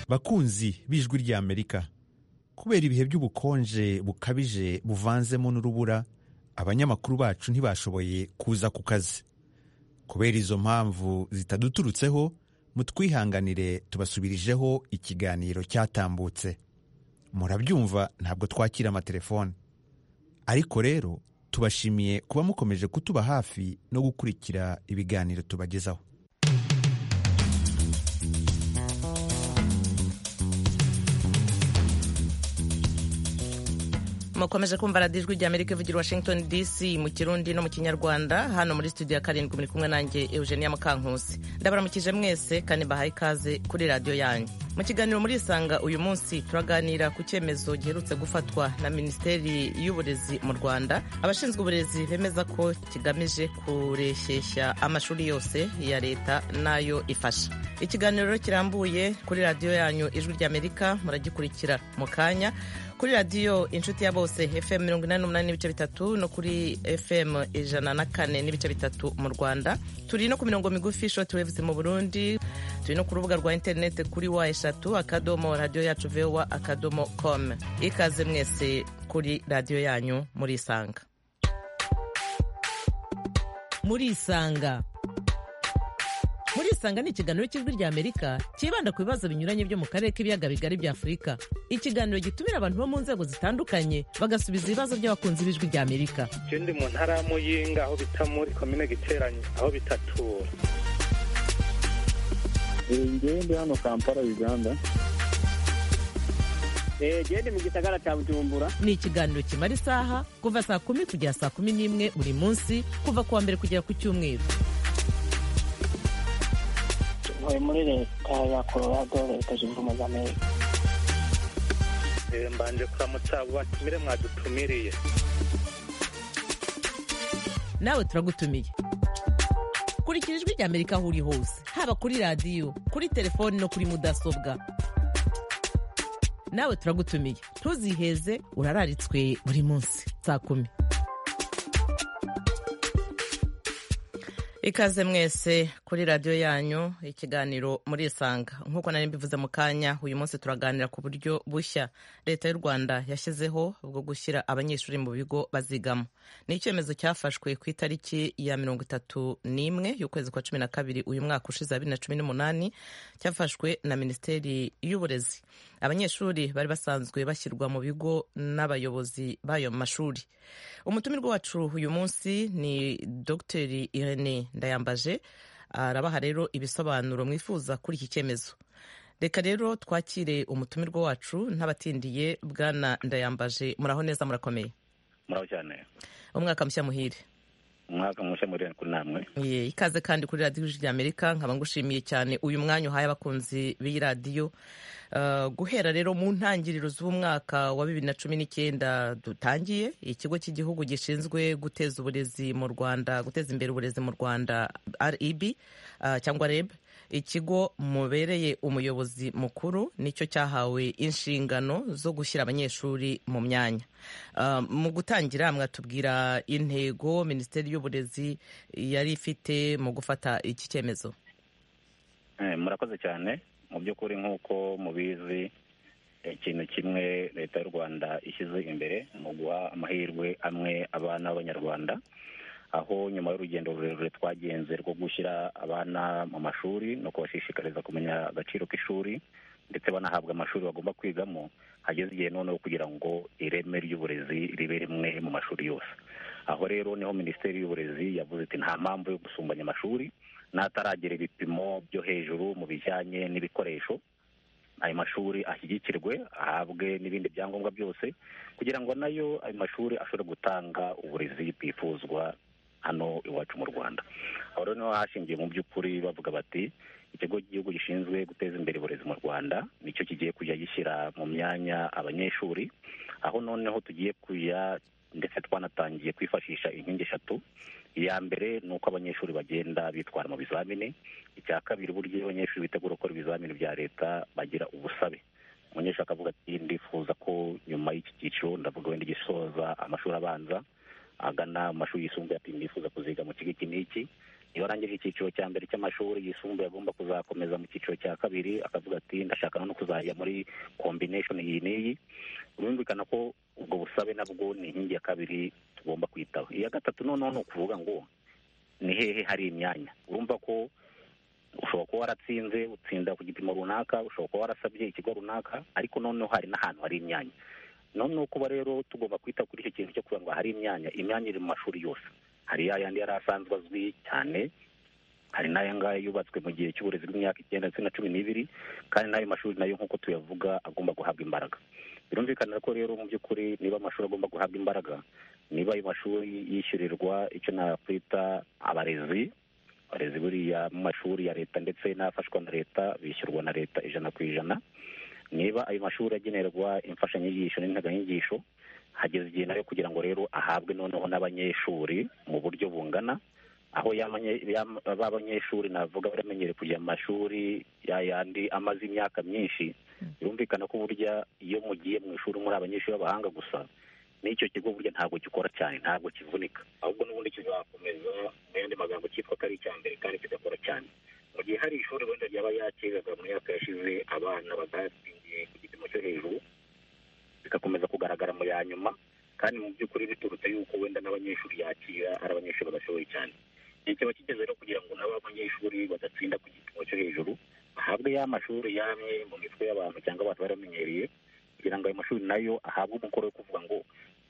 bakunzi b'ijwi ry'amerika kubera ibihe by'ubukonje bukabije buvanzemo n'urubura abanyamakuru bacu ntibashoboye kuza ku kazi kubera izo mpamvu zitaduturutseho mutwihanganire tubasubirijeho ikiganiro cyatambutse murabyumva ntabwo twakira amatelefone ariko rero tubashimiye kuba mukomeje kutuba hafi no gukurikira ibiganiro tubagezaho mukomeje kumva radiyo ijwi ry'amerika ivugira i washington dc mu kirundi no mu kinyarwanda hano muri studio ya karindwi muri kumwe nanjye eugenia mukankusi ndabaramukije mwese kandi bahaye ikaze kuri radiyo yanyu mu kiganiro murisanga uyu munsi turaganira ku cyemezo giherutse gufatwa na minisiteri y'uburezi mu rwanda abashinzwe uburezi bemeza ko kigamije kureshyeshya amashuri yose ya leta nayo ifasha ikiganiro kirambuye kuri radiyo yanyu ijwi ry'amerika muragikurikira mu kanya kuri radiyo inshuti ya bose fm mirongo inani n'umunani n'ibice bitatu no kuri fm ijana na kane n'ibice bitatu mu rwanda turi no ku mirongo migufi shortwaves mu burundi turi no ku rubuga rwa interineti kuri wa eshatu akadomo radiyo yacu vowa akadomo com ikaze mwese kuri radiyo yanyu murisanga murisanga murisanga ni ikiganiro cy'ijwi ry'amerika cyibanda ku bibazo binyuranye byo mu karere k'ibiyaga bigari bya afurika ikiganiro gitumira abantu bo mu nzego zitandukanye bagasubiza ibibazo by'abakunzi b'ijwi ry'amerika ikindi mu ntara ya muyinga aho bita muri komine giteranye aho bitatura ngende hano kampala uganda gende mu gisagara cya bujumbura ni ikiganiro kimara isaha kuva saa kumi kugera saa kumi n'imwe buri munsi kuva ku wa mbere kugera ku cyumweru ntuye muri leta ya colorado leta zunze ubumwe za amerika mbanje kuramutsa abo batumire mwadutumiriye nawe turagutumiye kurikira ijwi ry'amerika aho uri hose haba kuri radiyo kuri telefoni no kuri mudasobwa nawe turagutumiye ntuziheze urararitswe buri munsi saa kumi ikaze mwese kuri radiyo yanyu ikiganiro murisanga nk'uko nari mbivuze mu kanya uyu munsi turaganira ku buryo bushya leta y'u rwanda yashyizeho bwo gushyira abanyeshuri mu bigo bazigamo ni icyemezo cyafashwe ku itariki ya mirongo itatu n'imwe y'ukwezi kwa cumi na kabiri uyu mwaka ushize bibiri na cumi n'umunani cyafashwe na minisiteri y'uburezi abanyeshuri bari basanzwe bashyirwa mu bigo n'abayobozi b'ayo mashuri umutumirwa wacu uyu munsi ni dogiteri irene ndayambaje arabaha rero ibisobanuro mwifuza kuri iki cyemezo reka rero twakire umutumirwa wacu ntabatindiye bwana ndayambaje muraho neza murakomeye muraho cyane umwaka mushya muhire umwaka mushya muhire kuri namwe ye ikaze kandi kuri radiyo ry'amerika nkaba ngushimiye cyane uyu mwanya uhaye abakunzi b'iyi radiyo guhera rero mu ntangiriro z'umwaka wa bibiri na cumi n'icyenda dutangiye ikigo cy'igihugu gishinzwe guteza uburezi mu rwanda guteza imbere uburezi mu rwanda reb cyangwa reb ikigo mubereye umuyobozi mukuru nicyo cyahawe inshingano zo gushyira abanyeshuri mu myanya mu gutangira mwatubwira intego minisiteri y'uburezi yari ifite mu gufata iki cyemezo murakoze cyane mu by'ukuri nk'uko mubizi ikintu kimwe leta y'u rwanda ishyize imbere mu guha amahirwe amwe abana b'abanyarwanda aho nyuma y'urugendo rurerure twagenze rwo gushyira abana mu mashuri no kubashishikariza kumenya agaciro k'ishuri ndetse banahabwa amashuri bagomba kwigamo hageze igihe noneho kugira ngo ireme ry'uburezi ribe rimwe mu mashuri yose aho rero niho minisiteri y'uburezi yavuze iti nta mpamvu yo gusumbanya amashuri n'ataragera ibipimo byo hejuru mu bijyanye n'ibikoresho ayo mashuri ashyigikirwe ahabwe n'ibindi byangombwa byose kugira ngo nayo ayo mashuri ashobore gutanga uburezi bwifuzwa hano iwacu mu rwanda aho rero niho hashingiye mu by'ukuri bavuga bati ikigo cy'igihugu gishinzwe guteza imbere uburezi mu rwanda nicyo kigiye kujya gishyira mu myanya abanyeshuri aho noneho tugiye kujya ndetse twanatangiye kwifashisha inkingi eshatu iya mbere ni uko abanyeshuri bagenda bitwara mu bizamini icya kabiri uburyo iyo abanyeshuri bitegura gukora ibizamini bya leta bagira ubusabe umunyeshuri akavuga ati ndifuza ko nyuma y'iki cyiciro ndavuga wenda gisoza amashuri abanza agana mu mashuri yisumbuye ati ndifuza kuziga mu kigo iki n'iki iyo arangije icyiciro cya mbere cy'amashuri yisumbuye agomba kuzakomeza mu cyiciro cya kabiri akavuga ati ndashaka no kuzajya muri combination iyi n'iyi birumvikana ko ubwo busabe nabwo ni inkingi ya kabiri tugomba kwitaho iya gatatu noneho ni ukuvuga ngo ni hehe hari imyanya urumva ko ushobora kuba waratsinze utsinda ku gipimo runaka ushobora kuba warasabye ikigo runaka ariko noneho hari n'ahantu hari imyanya noneho kuba rero tugomba kwita kuri icyo kintu cyo kugira ngo hari imyanya imyanya iri mu mashuri yose hari ya yandi yari asanzwe azwi cyane hari n'aya ngaya yubatswe mu gihe cy'uburezi bw'imyaka icyenda ndetse na cumi n'ibiri kandi n'ayo mashuri nayo nk'uko tuyavuga agomba guhabwa imbaraga birumvikana ko rero mu by'ukuri niba amashuri agomba guhabwa imbaraga niba ayo mashuri yishyurirwa icyo nakwita abarezi abarezi buriya mu mashuri ya leta ndetse n'afashwa na leta bishyurwa na leta ijana ku ijana niba ayo mashuri agenerwa imfashanyigisho n'integanyigisho hageze igihe nayo kugira ngo rero ahabwe noneho n'abanyeshuri mu buryo bungana aho ba banyeshuri navuga baramenyere kujya mu mashuri yandi amaze imyaka myinshi birumvikana ko burya iyo mugiye mu ishuri muri abanyeshuri b'abahanga gusa n'icyo kigo burya ntabwo gikora cyane ntabwo kivunika ahubwo n'ubundi kizakomeza mu yandi magambo cyitwa ko ari icya mbere kandi kigakora cyane mu gihe hari ishuri wenda ryaba yakiraga mu myaka yashize abana batatsindiye ku gipimo cyo hejuru bigakomeza kugaragara mu ya nyuma kandi mu by'ukuri biturutse yuko wenda n'abanyeshuri yakira ari abanyeshuri badashoboye cyane igihe kiba kigeze rero kugira ngo nabo abanyeshuri badatsinda ku gipimo cyo hejuru bahabwe ya mashuri yamwe mu mitwe y'abantu cyangwa abantu baramenyereye kugira ngo ayo mashuri nayo ahabwe umukoro wo kuvuga ngo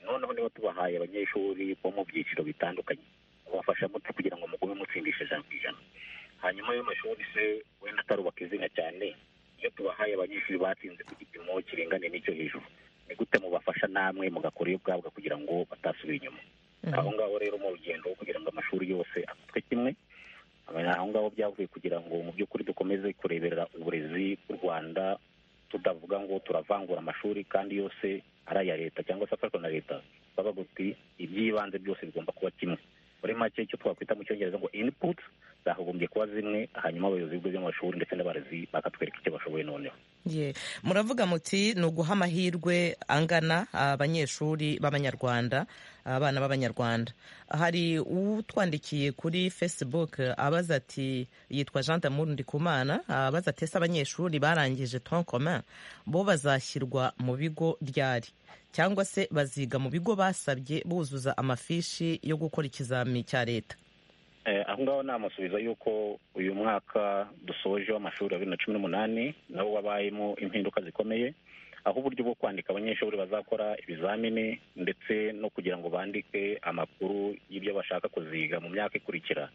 noneho niba tubahaye abanyeshuri bo mu byiciro bitandukanye kubafasha muto kugira ngo mugume mutsindisha ijana ku ijana hanyuma ayo mashuri se wenda atarubaka izina cyane iyo tubahaye abanyeshuri batsinze ku gipimo kirengane n'icyo hejuru ni gute mubafasha namwe mugakora iyo bwabwa kugira ngo batasubira inyuma aho ngaho rero mu rugendo kugira ngo amashuri yose afatwe kimwe aho ngaho byavuye kugira ngo mu by'ukuri dukomeze kureberera uburezi bw'u rwanda tutavuga ngo turavangura amashuri kandi yose ari aya leta cyangwa se afashwa na leta bavuga uti iby'ibanze byose bigomba kuba kimwe muri make icyo twakwita mu cyongereza ngo input zagombye kuba zimwe hanyuma abayobozi b'ibigo by'amashuri ndetse n'abarezi bakatwereka icyo bashoboye noneho muravuga muti ni uguha amahirwe angana abanyeshuri b'abanyarwanda abana b'abanyarwanda hari utwandikiye kuri facebook abaza ati yitwa jean damour ndikumana abaza ati ese abanyeshuri barangije tonkoma bo bazashyirwa mu bigo ryari cyangwa se baziga mu bigo basabye buzuza amafishi yo gukora ikizamini cya leta aho ngaho namusubiza yuko uyu mwaka dusoje w'amashuri ya bibiri na cumi n'umunani nawo wabayemo impinduka zikomeye aho uburyo bwo kwandika abanyeshuri bazakora ibizamini ndetse no kugira ngo bandike amakuru y'ibyo bashaka kuziga mu myaka ikurikira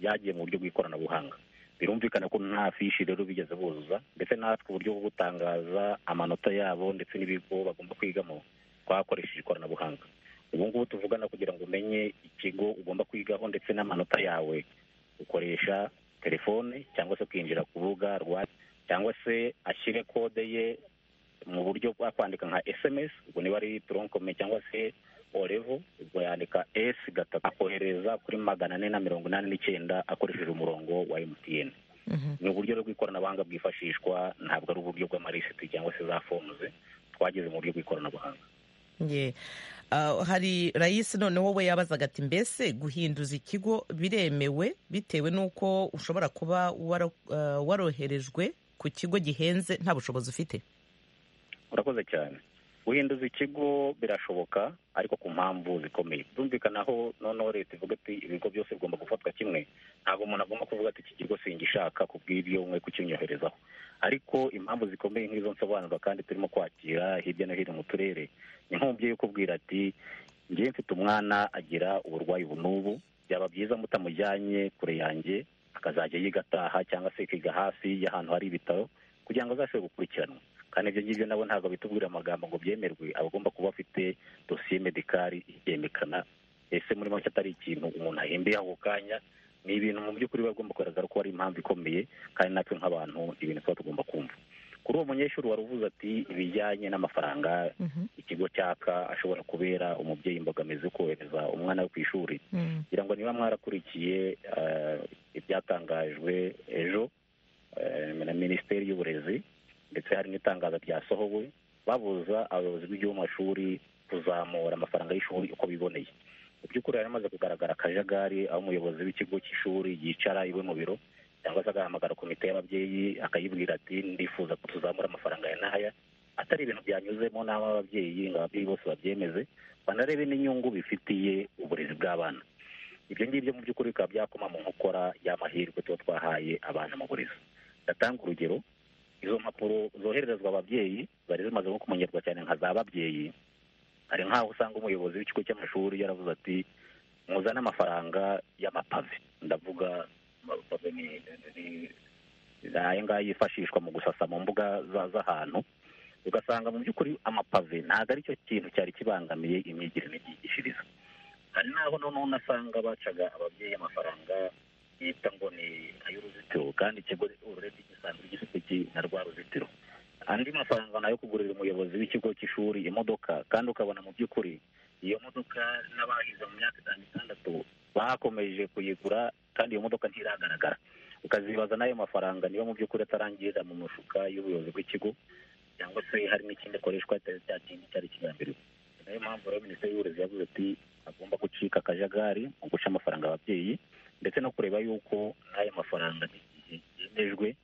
byagiye mu buryo bw'ikoranabuhanga birumvikana ko nta fishi rero bigeze buzuza ndetse natwe uburyo bwo gutangaza amanota yabo ndetse n'ibigo bagomba kwigamo twakoresheje ikoranabuhanga ubu ngubu tuvugana kugira ngo umenye ikigo ugomba kwigaho ndetse n'amanota yawe ukoresha telefone cyangwa se ukinjira ku rubuga rwa cyangwa se ashyire kode ye mu buryo bwa kwandika nka sms ubwo niba ari toronkome cyangwa se orevo ubwo yandika s gatatu akohereza kuri magana ane na mirongo inani n'icyenda akoresheje umurongo wa emutiyeni ni uburyo bw'ikoranabuhanga bwifashishwa ntabwo ari uburyo bw'amarisiti cyangwa se za fomuze twageze mu buryo bw'ikoranabuhanga hari rayisi noneho we yabazaga ati mbese guhinduza ikigo biremewe bitewe n'uko ushobora kuba waroherejwe ku kigo gihenze nta bushobozi ufite urakoze cyane guhinduza ikigo birashoboka ariko ku mpamvu zikomeye byumvikanaho noneho leta ivuga ati ibigo byose bigomba gufatwa kimwe ntabwo umuntu agomba kuvuga ati iki kigo singishaka kubw'ibyo mwe kukinyoroherezaho ariko impamvu zikomeye nk'izo nsobanura kandi turimo kwakira hirya no hino mu turere ni nk'umubyeyi ukubwira ati ngewe mfite umwana agira uburwayi ubu n'ubu byaba byiza mutamujyanye kure yanjye akazajya yiga ataha cyangwa se akiga hafi y'ahantu hari ibitaro kugira ngo azashobore gukurikiranwa kandi ibyo ngibyo nabo ntabwo bitubwira amagambo ngo byemerwe abagomba kuba afite dosiye medikari ibyemekana ese muri make atari ikintu umuntu ahembeye ako kanya ni ibintu mu by'ukuri biba bigomba kugaragara ko ari impamvu ikomeye kandi natwe nk'abantu ibintu tuba tugomba kumva kuri uwo munyeshuri wari uvuze ati ibijyanye n'amafaranga ikigo cyaka ashobora kubera umubyeyi imbogamizi yo kohereza umwana we ku ishuri kugira ngo niba mwarakurikiye ibyatangajwe ejo na minisiteri y'uburezi ndetse hari n'itangazo ryasohowe babuza abayobozi b'igihugu mu mashuri kuzamura amafaranga y'ishuri uko biboneye mu by'ukuri hari hamaze kugaragara akajagari aho umuyobozi w'ikigo cy'ishuri yicara iwe mu biro cyangwa se agahamagara komite y'ababyeyi akayibwira ati ndifuza ko tuzamura amafaranga ya n'aya atari ibintu byanyuze mu nama y'ababyeyi ngo ababyeyi bose babyemeze banarebe n'inyungu bifitiye uburezi bw'abana ibyo ngibyo mu by'ukuri bikaba byakoma mu nkokora y'amahirwe tuba twahaye abana mu burezi ndatanga urugero izo mpapuro zohererezwa ababyeyi zari zimaze nko kumenyerwa cyane nka za babyeyi hari nk'aho usanga umuyobozi w'ikigo cy'amashuri yaravuze ati muzane amafaranga y'amapave ndavuga amapave ni aya ngaya yifashishwa mu gusasa mu mbuga z'ahantu ugasanga mu by'ukuri amapave ntabwo ari cyo kintu cyari kibangamiye imyigire n'imyigishirize hari n'aho noneho unasanga bacaga ababyeyi amafaranga bita ngo ni ay'uruzitiro kandi ikigo urebye gisanzwe gifite na rwa ruzitiro andi mafaranga nayo kugurira umuyobozi w'ikigo cy'ishuri imodoka kandi ukabona mu by'ukuri iyo modoka n'abahize mu myaka itanu itandatu bakomeje kuyigura kandi iyo modoka ntiragaragara ukazibaza n'ayo mafaranga niba mu by'ukuri atarangirira mu mufuka y'ubuyobozi bw'ikigo cyangwa se hari n'ikindi akoreshwa atari cya kintu cyari kigambiriwe niyo mpamvu rero minisiteri y'uburezi yavuze ati agomba gucika akajagari mu guca amafaranga ababyeyi ndetse no kureba yuko n'ayo mafaranga yemejwe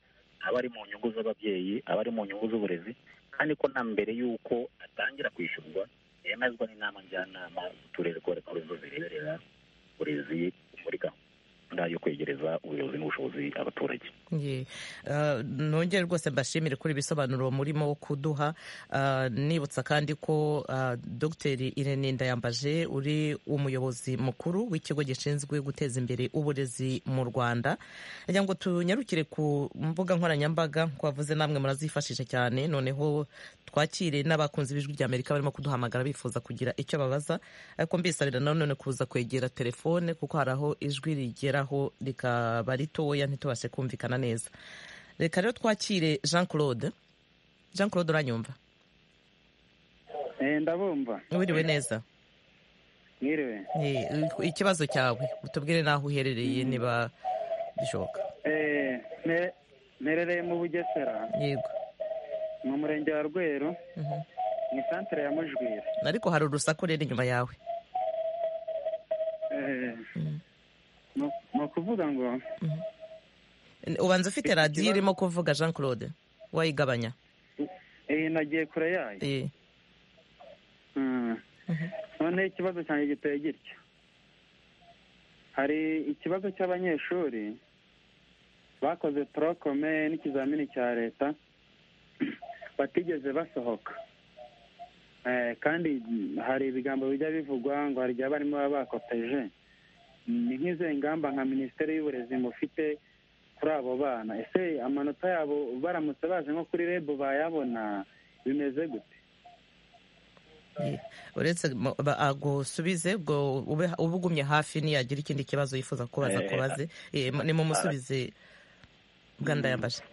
aba ari mu nyungu z'ababyeyi aba ari mu nyungu z'uburezi kandi ko na mbere y'uko atangira kwishyurwa yemezwa n'inama njyanama z'uturere ko ari zo zireberera uburezi muri gahunda yo kwegereza ubuyobozi n'ubushobozi abaturage Ye. Ah, nongere rwose mbashimire kuri ibisobanuro murimo kuduha Ah, nibutsa kandi ko ah, dogiteri irene ndayambaje uri umuyobozi mukuru w'ikigo gishinzwe guteza imbere uburezi mu rwanda reka ngo tunyarukire ku mbuga nkoranyambaga ko wavuze namwe murazifashisha cyane noneho twakire n'abakunzi b'ijwi rya amerika barimo kuduhamagara bifuza kugira icyo babaza ariko mbisabira nanone kuza kwegera telefone kuko hari aho ijwi rigeraho rikaba ritoya ntitubashe kumvikana kumvikana neza reka rero twakire jean claude jean claude uranyumva ndabumva wiriwe neza mwiriwe Eh, ikibazo cyawe utubwire n'aho uherereye niba bishoboka Eh, ne- nerereye mu bugesera yego mu murenge wa rweru Mhm. mu isantere ya mujwira ariko hari urusaku rero inyuma yawe Eh, ni- ni ukuvuga ngo ubanza ufite radiyo irimo kuvuga jean claude wayigabanya iyi nagiye kure yayo Eh, Mm. noneho ikibazo cyanjye giteye gitya hari ikibazo cy'abanyeshuri bakoze torokome n'ikizamini cya leta batigeze basohoka Eh, kandi hari ibigambo bijya bivugwa ngo hari igihe abarimu baba bakopeje ni nk'izo ngamba nka minisiteri y'uburezi mufite kuri abo bana ese amanota yabo baramutse baje nko kuri rebu bayabona bimeze gute eh. uretse mo- ba- agusubize ubwo ube ube ugumye hafi niyagira ikindi kibazo yifuza kubaza Eh, kubaze Eh, nimumusubize bwa ndayambaje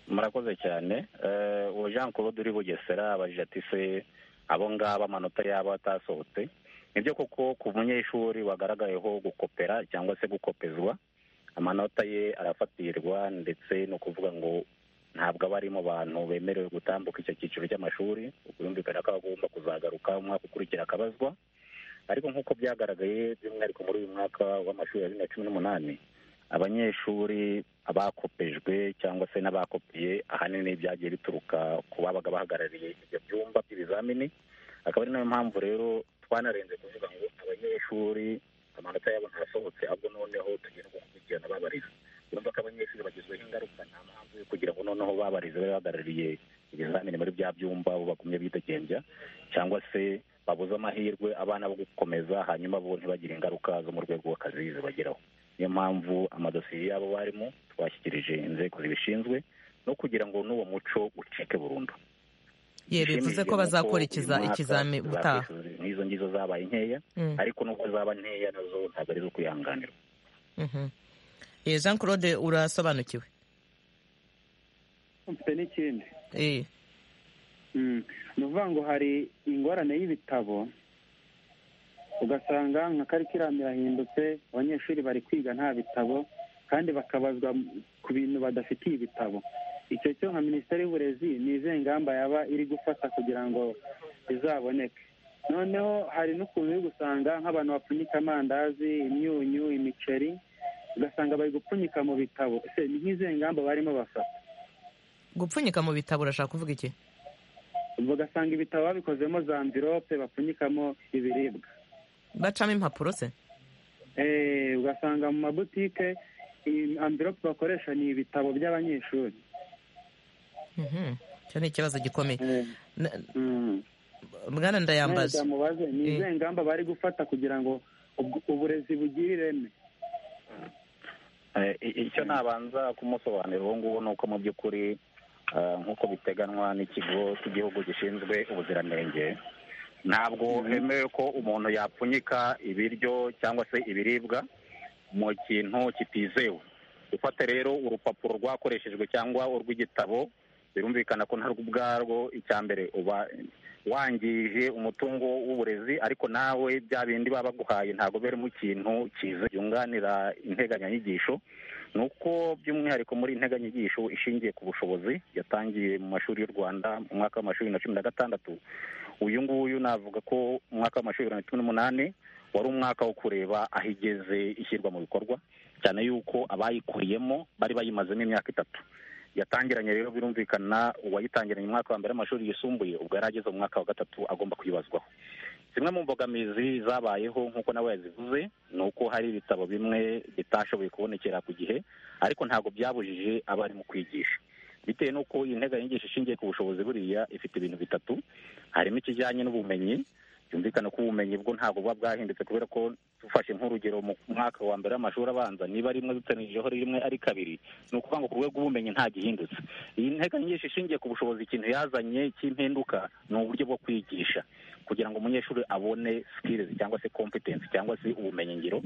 murakoze cyane Eh, uwo jean claude uri bugesera abajije ati se abo ngabo amanota yabo atasohotse nibyo koko ku munyeshuri wagaragayeho gukopera cyangwa se gukopezwa amanota ye arafatirirwa ndetse ni ukuvuga ngo ntabwo aba ari mu bantu bemerewe gutambuka icyo cyiciro cy'amashuri ubwumvikane ko agomba kuzagaruka umwaka ukurikira akabazwa ariko nk'uko byagaragaye by'umwihariko muri uyu mwaka w'amashuri ya bibiri na cumi n'umunani abanyeshuri abakopejwe cyangwa se n'abakopiye ahanini byagiye bituruka ku babaga bahagarariye ibyo byumba by'ibizamini akaba ari nayo mpamvu rero twanarenze kuvuga ngo abanyeshuri amanota yabo ntasohotse ahubwo noneho tugenda gukurikirana babariza urumva ko abanyeshuri bagizweho ingaruka nta mpamvu yo kugira ngo noneho babarize babe bahagarariye ibizamini muri bya byumba bo bagumye bidegembya cyangwa se babuze amahirwe abana bo gukomeza hanyuma bo ntibagire ingaruka zo mu rwego rw'akazi zibageraho niyo mpamvu amadosiye y'abo barimo twashyikirije inzego zibishinzwe no kugira ngo n'uwo muco ucike burundu ye bivuze ko bazakurikiza ikizami ubutaha nk'izo ngizo zabaye nkeya Mm. ariko n'ubwo zaba nkeya nazo ntabwo ari zo kwihanganira Mhm. Eh, jean claude urasobanukiwe mfite n'ikindi Eh, Mm. ni ukuvuga ngo hari ingorane y'ibitabo ugasanga nka karikiramu yahindutse abanyeshuri bari kwiga nta bitabo kandi bakabazwa m- ku bintu badafitiye ibitabo icyo cyo nka minisiteri y'uburezi ni izihe ngamba yaba iri gufata kugira ngo bizaboneke noneho hari n'ukuntu uri gusanga nk'abantu bapfunyika amandazi imyunyu imiceri ugasanga bari gupfunyika mu bitabo ese ni nk'izihe ngamba barimo bafata gupfunyika mu bitabo urashaka kuvuga iki ugasanga ibitabo babikozemo za mvirope bapfunyikamo ibiribwa bacamo impapuro se Eh, ugasanga mu mabutike iyi amvirope bakoresha ni ibitabo by'abanyeshuri Mhm. icyo ni ikibazo gikomeye Eh, Na- mm. bwana ndayambaza mubaze ni Eh. izihe ngamba bari gufata kugira ngo ubw- uburezi bugire ireme Eh, i- icyo nabanza kumusobanurira ubu ngubu ni uko mu by'ukuri eh, nk'uko biteganwa n'ikigo cy'igihugu gishinzwe ubuziranenge ntabwo hemewe ko umuntu yapfunyika ibiryo cyangwa se ibiribwa mu kintu kitizewe gufata rero urupapuro rwakoreshejwe cyangwa urw'igitabo birumvikana ko ntarwo ubwarwo icya mbere uba wangije umutungo w'uburezi ariko nawe bya bindi baba baguhaye ntabwo beremo ikintu cyiza byunganira integanyanyigisho ni uko by'umwihariko muri integanyanyigisho ishingiye ku bushobozi yatangiye mu mashuri y'u rwanda mu mwaka w'amashuri na cumi na gatandatu uyu nguyu navuga ko umwaka w'amashuri bibiri na cumi n'umunani wari umwaka wo kureba aho igeze ishyirwa mu bikorwa cyane yuko abayikuriyemo bari bayimazemo imyaka itatu yatangiranye rero birumvikana uwayitangiranye mu mwaka wa mbere w'amashuri yisumbuye ubwo yari ageze mu mwaka wa gatatu agomba kwibazwaho zimwe mu mbogamizi zabayeho nk'uko nawe yazivuze ni uko hari ibitabo bimwe bitashoboye kubonekera ku gihe ariko ntabwo byabujije abarimu kwigisha bitewe n'uko iyi nteganyanyigisho ishingiye ku bushobozi buriya ifite ibintu bitatu harimo ikijyanye n'ubumenyi byumvikana ko ubumenyi bwo ntabwo buba bwahindutse kubera ko dufashe nk'urugero mu mwaka wa mbere w'amashuri abanza niba rimwe dutanyijeho rimwe ari kabiri ni ukuvuga ngo ku rwego rw'ubumenyi nta gihindutse iyi nteganyanyigisho ishingiye ku bushobozi ikintu yazanye cy'impinduka ni uburyo bwo kwigisha kugira ngo umunyeshuri abone skills cyangwa se competence cyangwa se ubumenyingiro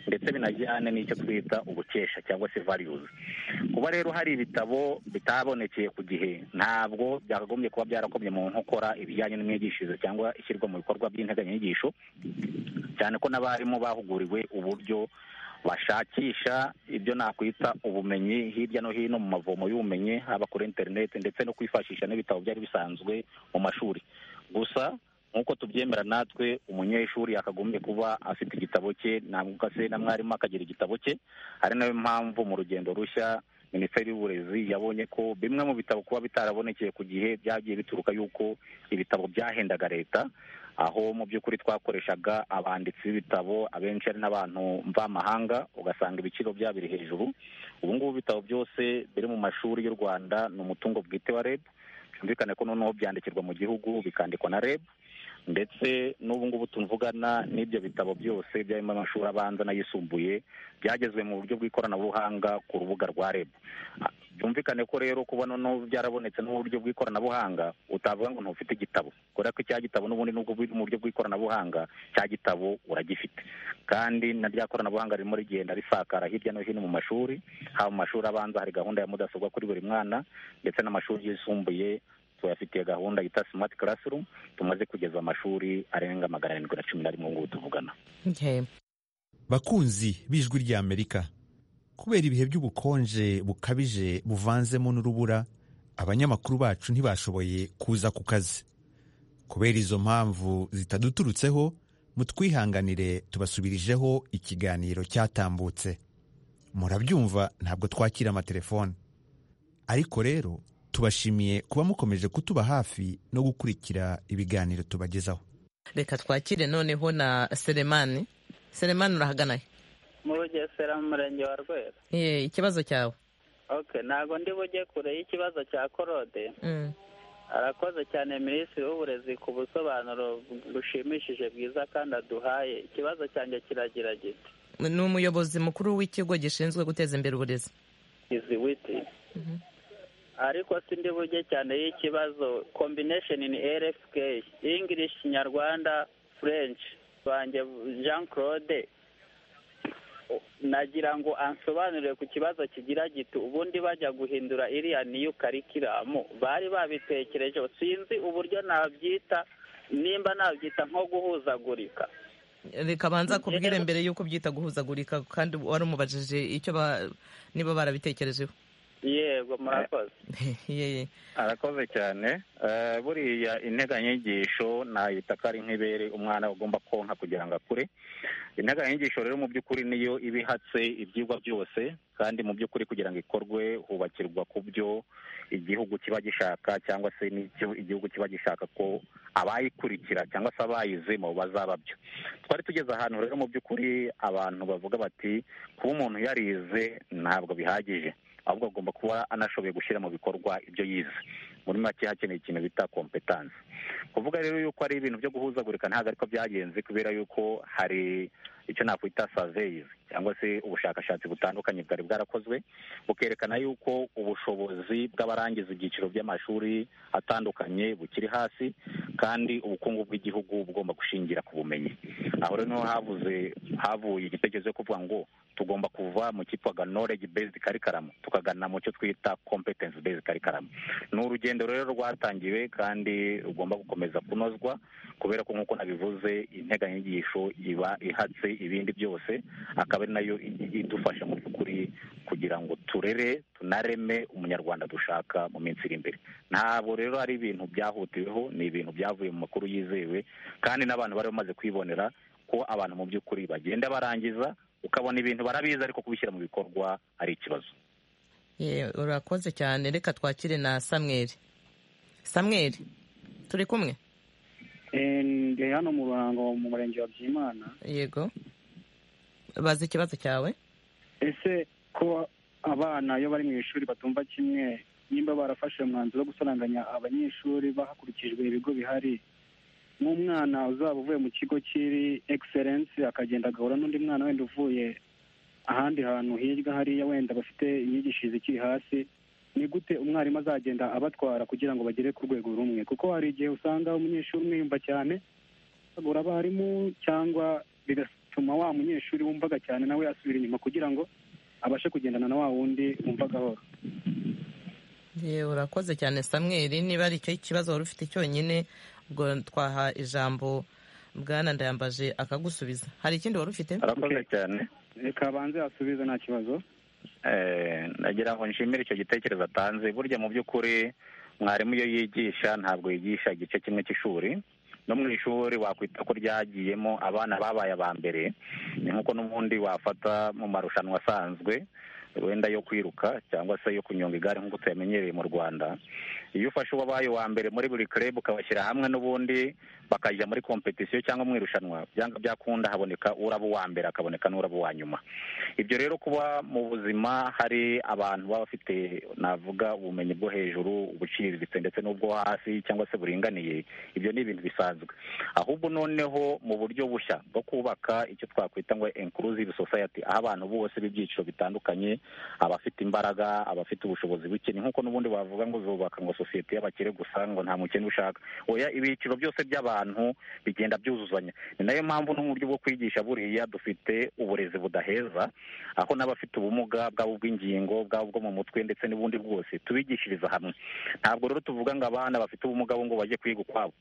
ndetse binajyane n'icyo twita ubukesha cyangwa se values kuba rero hari ibitabo bitabonekeye ku gihe ntabwo byakagombye kuba byarakomye mu nkokora ibijyanye n'imyigishirize cyangwa ishyirwa mu bikorwa by'integanyanyigisho cyane ko n'abarimu bahuguriwe uburyo bashakisha ibyo nakwita ubumenyi hirya no hino mu mavomo y'ubumenyi haba kuri interineti ndetse no kwifashisha n'ibitabo byari bisanzwe mu mashuri gusa nk'uko tubyemera natwe umunyeshuri yakagombye kuba afite igitabo cye ntabwo se na mwarimu akagira igitabo cye ari nayo mpamvu mu rugendo rushya minisiteri y'uburezi yabonye ko bimwe mu bitabo kuba bitarabonekeye ku gihe byagiye bituruka y'uko ibitabo byahendaga leta aho mu by'ukuri twakoreshaga abanditsi b'ibitabo abenshi ari n'abantu mvamahanga ugasanga ibiciro byabo biri hejuru ubu ngubu ibitabo byose biri mu mashuri y'u rwanda ni umutungo bwite wa reb byumvikane ko noneho byandikirwa mu gihugu bikandikwa na reb ndetse n'ubu ngubu tuvugana n'ibyo bitabo byose byarimo amashuri abanza n'ayisumbuye byagezwe mu buryo bw'ikoranabuhanga ku rubuga rwa reb Ah, byumvikane ko rero kuba noneho byarabonetse n'uburyo bw'ikoranabuhanga utavuga ngo ntufite igitabo kubera ko icya gitabo n'ubundi nubwo biri mu buryo bw'ikoranabuhanga cya gitabo uragifite kandi na rya koranabuhanga ririmo rigenda risakara hirya no hino mu mashuri haba mu mashuri abanza hari gahunda ya mudasobwa kuri buri mwana ndetse n'amashuri yisumbuye tuyafitiye gahunda yita smart classroom tumaze kugeza amashuri arenga magana arindwi na cumi na rimwe ngubu tuvugana Okay. bakunzi b'ijwi ry'amerika kubera ibihe by'ubukonje bukabije buvanzemo n'urubura abanyamakuru bacu ntibashoboye kuza ku kazi kubera izo mpamvu zitaduturutseho mutwihanganire tubasubirijeho ikiganiro cyatambutse murabyumva ntabwo twakira amatelefone ariko rero tubashimiye kuba mukomeje kutuba hafi no gukurikira ibiganiro tubagezaho reka twakire noneho na seremani seremani urahagana he? mu rugesera mu murenge wa rwera Eh, ikibazo cyawe okay ntabwo ndi bujye kure y'ikibazo cya korode Mm. arakoze cyane minisitiri w'uburezi ku busobanuro bushimishije bwiza kandi aduhaye ikibazo cyanjye kiragira giti ni umuyobozi mukuru w'ikigo gishinzwe guteza imbere uburezi izi witi ariko si ndi bujye cyane y'ikibazo combination in rfk english nyarwanda french banjye jean claude nagira ngo ansobanurire ku kibazo kigira giti ubundi bajya guhindura iriya niyo karikiramu bari babitekerejeho sinzi uburyo nabyita nimba nabyita nko guhuzagurika reka banza akubwire mbere y'uko byita guhuzagurika kandi wari umubajije icyo ba- niba barabitekerejeho yego murakoze Ye- arakoze cyane Eh, buriya integanyanyigisho nayita ko ari nk'ibere umwana agomba konka kugira ngo akure integanyanyigisho rero mu by'ukuri niyo iba ihatse ibyigwa byose kandi mu by'ukuri kugira ngo ikorwe hubakirwa ku byo igihugu kiba gishaka cyangwa se n'icyo igihugu kiba gishaka ko abayikurikira cyangwa se abayizemo bazaba byo twari tugeze ahantu rero mu by'ukuri abantu bavuga bati kuba umuntu yarize ntabwo bihagije ahubwo agomba kuba anashoboye gushyira mu bikorwa ibyo yize muri make hakeneye ikintu bita kompetansi kuvuga rero yuko ari ibintu byo guhuzagurika ntabwo ariko byagenze kubera yuko hari icyo nakwita saveyizi cyangwa se ubushakashatsi butandukanye bwari bwarakozwe bukerekana yuko ubushobozi bw'abarangiza ibyiciro by'amashuri atandukanye bukiri hasi kandi ubukungu bw'igihugu bugomba gushingira ku bumenyi aho rero niho havuze havuye igitekerezo cyo kuvuga ngo tugomba kuva mu cyitwaga knowledge based curriculum tukagana mu cyo twita competence based curriculum ni urugendo rero rwatangiwe kandi rugomba gukomeza kunozwa kubera ko nk'uko nabivuze integanyanyigisho iba ihatse ibindi byose akaba ari nayo i- idufasha mu by'ukuri kugira ngo turere tunareme umunyarwanda dushaka mu minsi iri imbere ntabwo rero ari ibintu byahutiweho ni ibintu byavuye mu makuru yizewe kandi n'abantu bari bamaze kwibonera ko abantu mu by'ukuri bagenda barangiza ukabona ibintu barabizi ariko kubishyira mu bikorwa ari ikibazo ye, urakoze cyane reka twakire na samweri samweri turi kumwe Eh, ndi hano mu ruhango mu murenge wa byimana yego bazi ikibazo cyawe ese ko abana iyo bari mu ishuri batumva kimwe nimba barafashe umwanzuro wo gusaranganya abanyeshuri hakurikijwe ibigo bihari nk'umwana uzaba uvuye mu kigo kiri egiserensi akagenda agahura n'undi mwana wenda uvuye ahandi hantu hirya hariya wenda bafite imyigishirize ikiri hasi ni gute umwarimu azagenda abatwara kugira ngo bagere ku rwego rumwe kuko hari igihe usanga umunyeshuri umwiyumva cyane agura abarimu cyangwa bigatuma wa munyeshuri wumvaga cyane nawe asubira inyuma kugira ngo abashe kugendana na wa wundi wumvagaho ye urakoze cyane samweri niba ari icyo kibazo wari ufite cyonyine ubwo twaha ijambo bwana ndayambaje akagusubiza hari ikindi wari ufite arakoze cyane reka abanze asubize nta kibazo Eh, nagira ngo nshimire icyo gitekerezo atanze burya mu by'ukuri mwarimu iyo yigisha ntabwo yigisha igice kimwe cy'ishuri no mu ishuri wakwita ko ryagiyemo abana babaye aba mbere ni nk'uko n'ubundi wafata mu marushanwa asanzwe wenda yo kwiruka cyangwa se yo kunyonga igare nk'uko tuyamenyereye mu rwanda iyo ufashe uwabaye uwa mbere muri buri club ukabashyira hamwe n'ubundi bakajya muri kompetisiyo cyangwa mu irushanwa byanga byakunda haboneka uraba uwa mbere hakaboneka n'uraba uwa nyuma ibyo rero kuba mu buzima hari abantu baba bafite navuga ubumenyi bwo hejuru ubuciriritse ndetse n'ubwo hasi cyangwa se buringaniye ibyo ni ibintu bisanzwe ahubwo noneho mu buryo bushya bwo kubaka icyo twakwita ngo inclusive society aho abantu bose b'ibyiciro bitandukanye abafite imbaraga abafite ubushobozi buke ni nk'uko n'ubundi bavuga ngo zubaka ngo sosiyete y'abakire gusa ngo nta mukene ushaka oya ibyiciro byose by'abantu bigenda byuzuzanya ni nayo mpamvu no mu buryo bwo kwigisha buriya dufite uburezi budaheza aho n'abafite ubumuga bwaba ubw'ingingo bwaba ubwo mu mutwe ndetse n'ubundi bwose tubigishiriza hamwe ntabwo rero tuvuga ngo abana bafite ubumuga bo ngo bajye kwiga ukwabo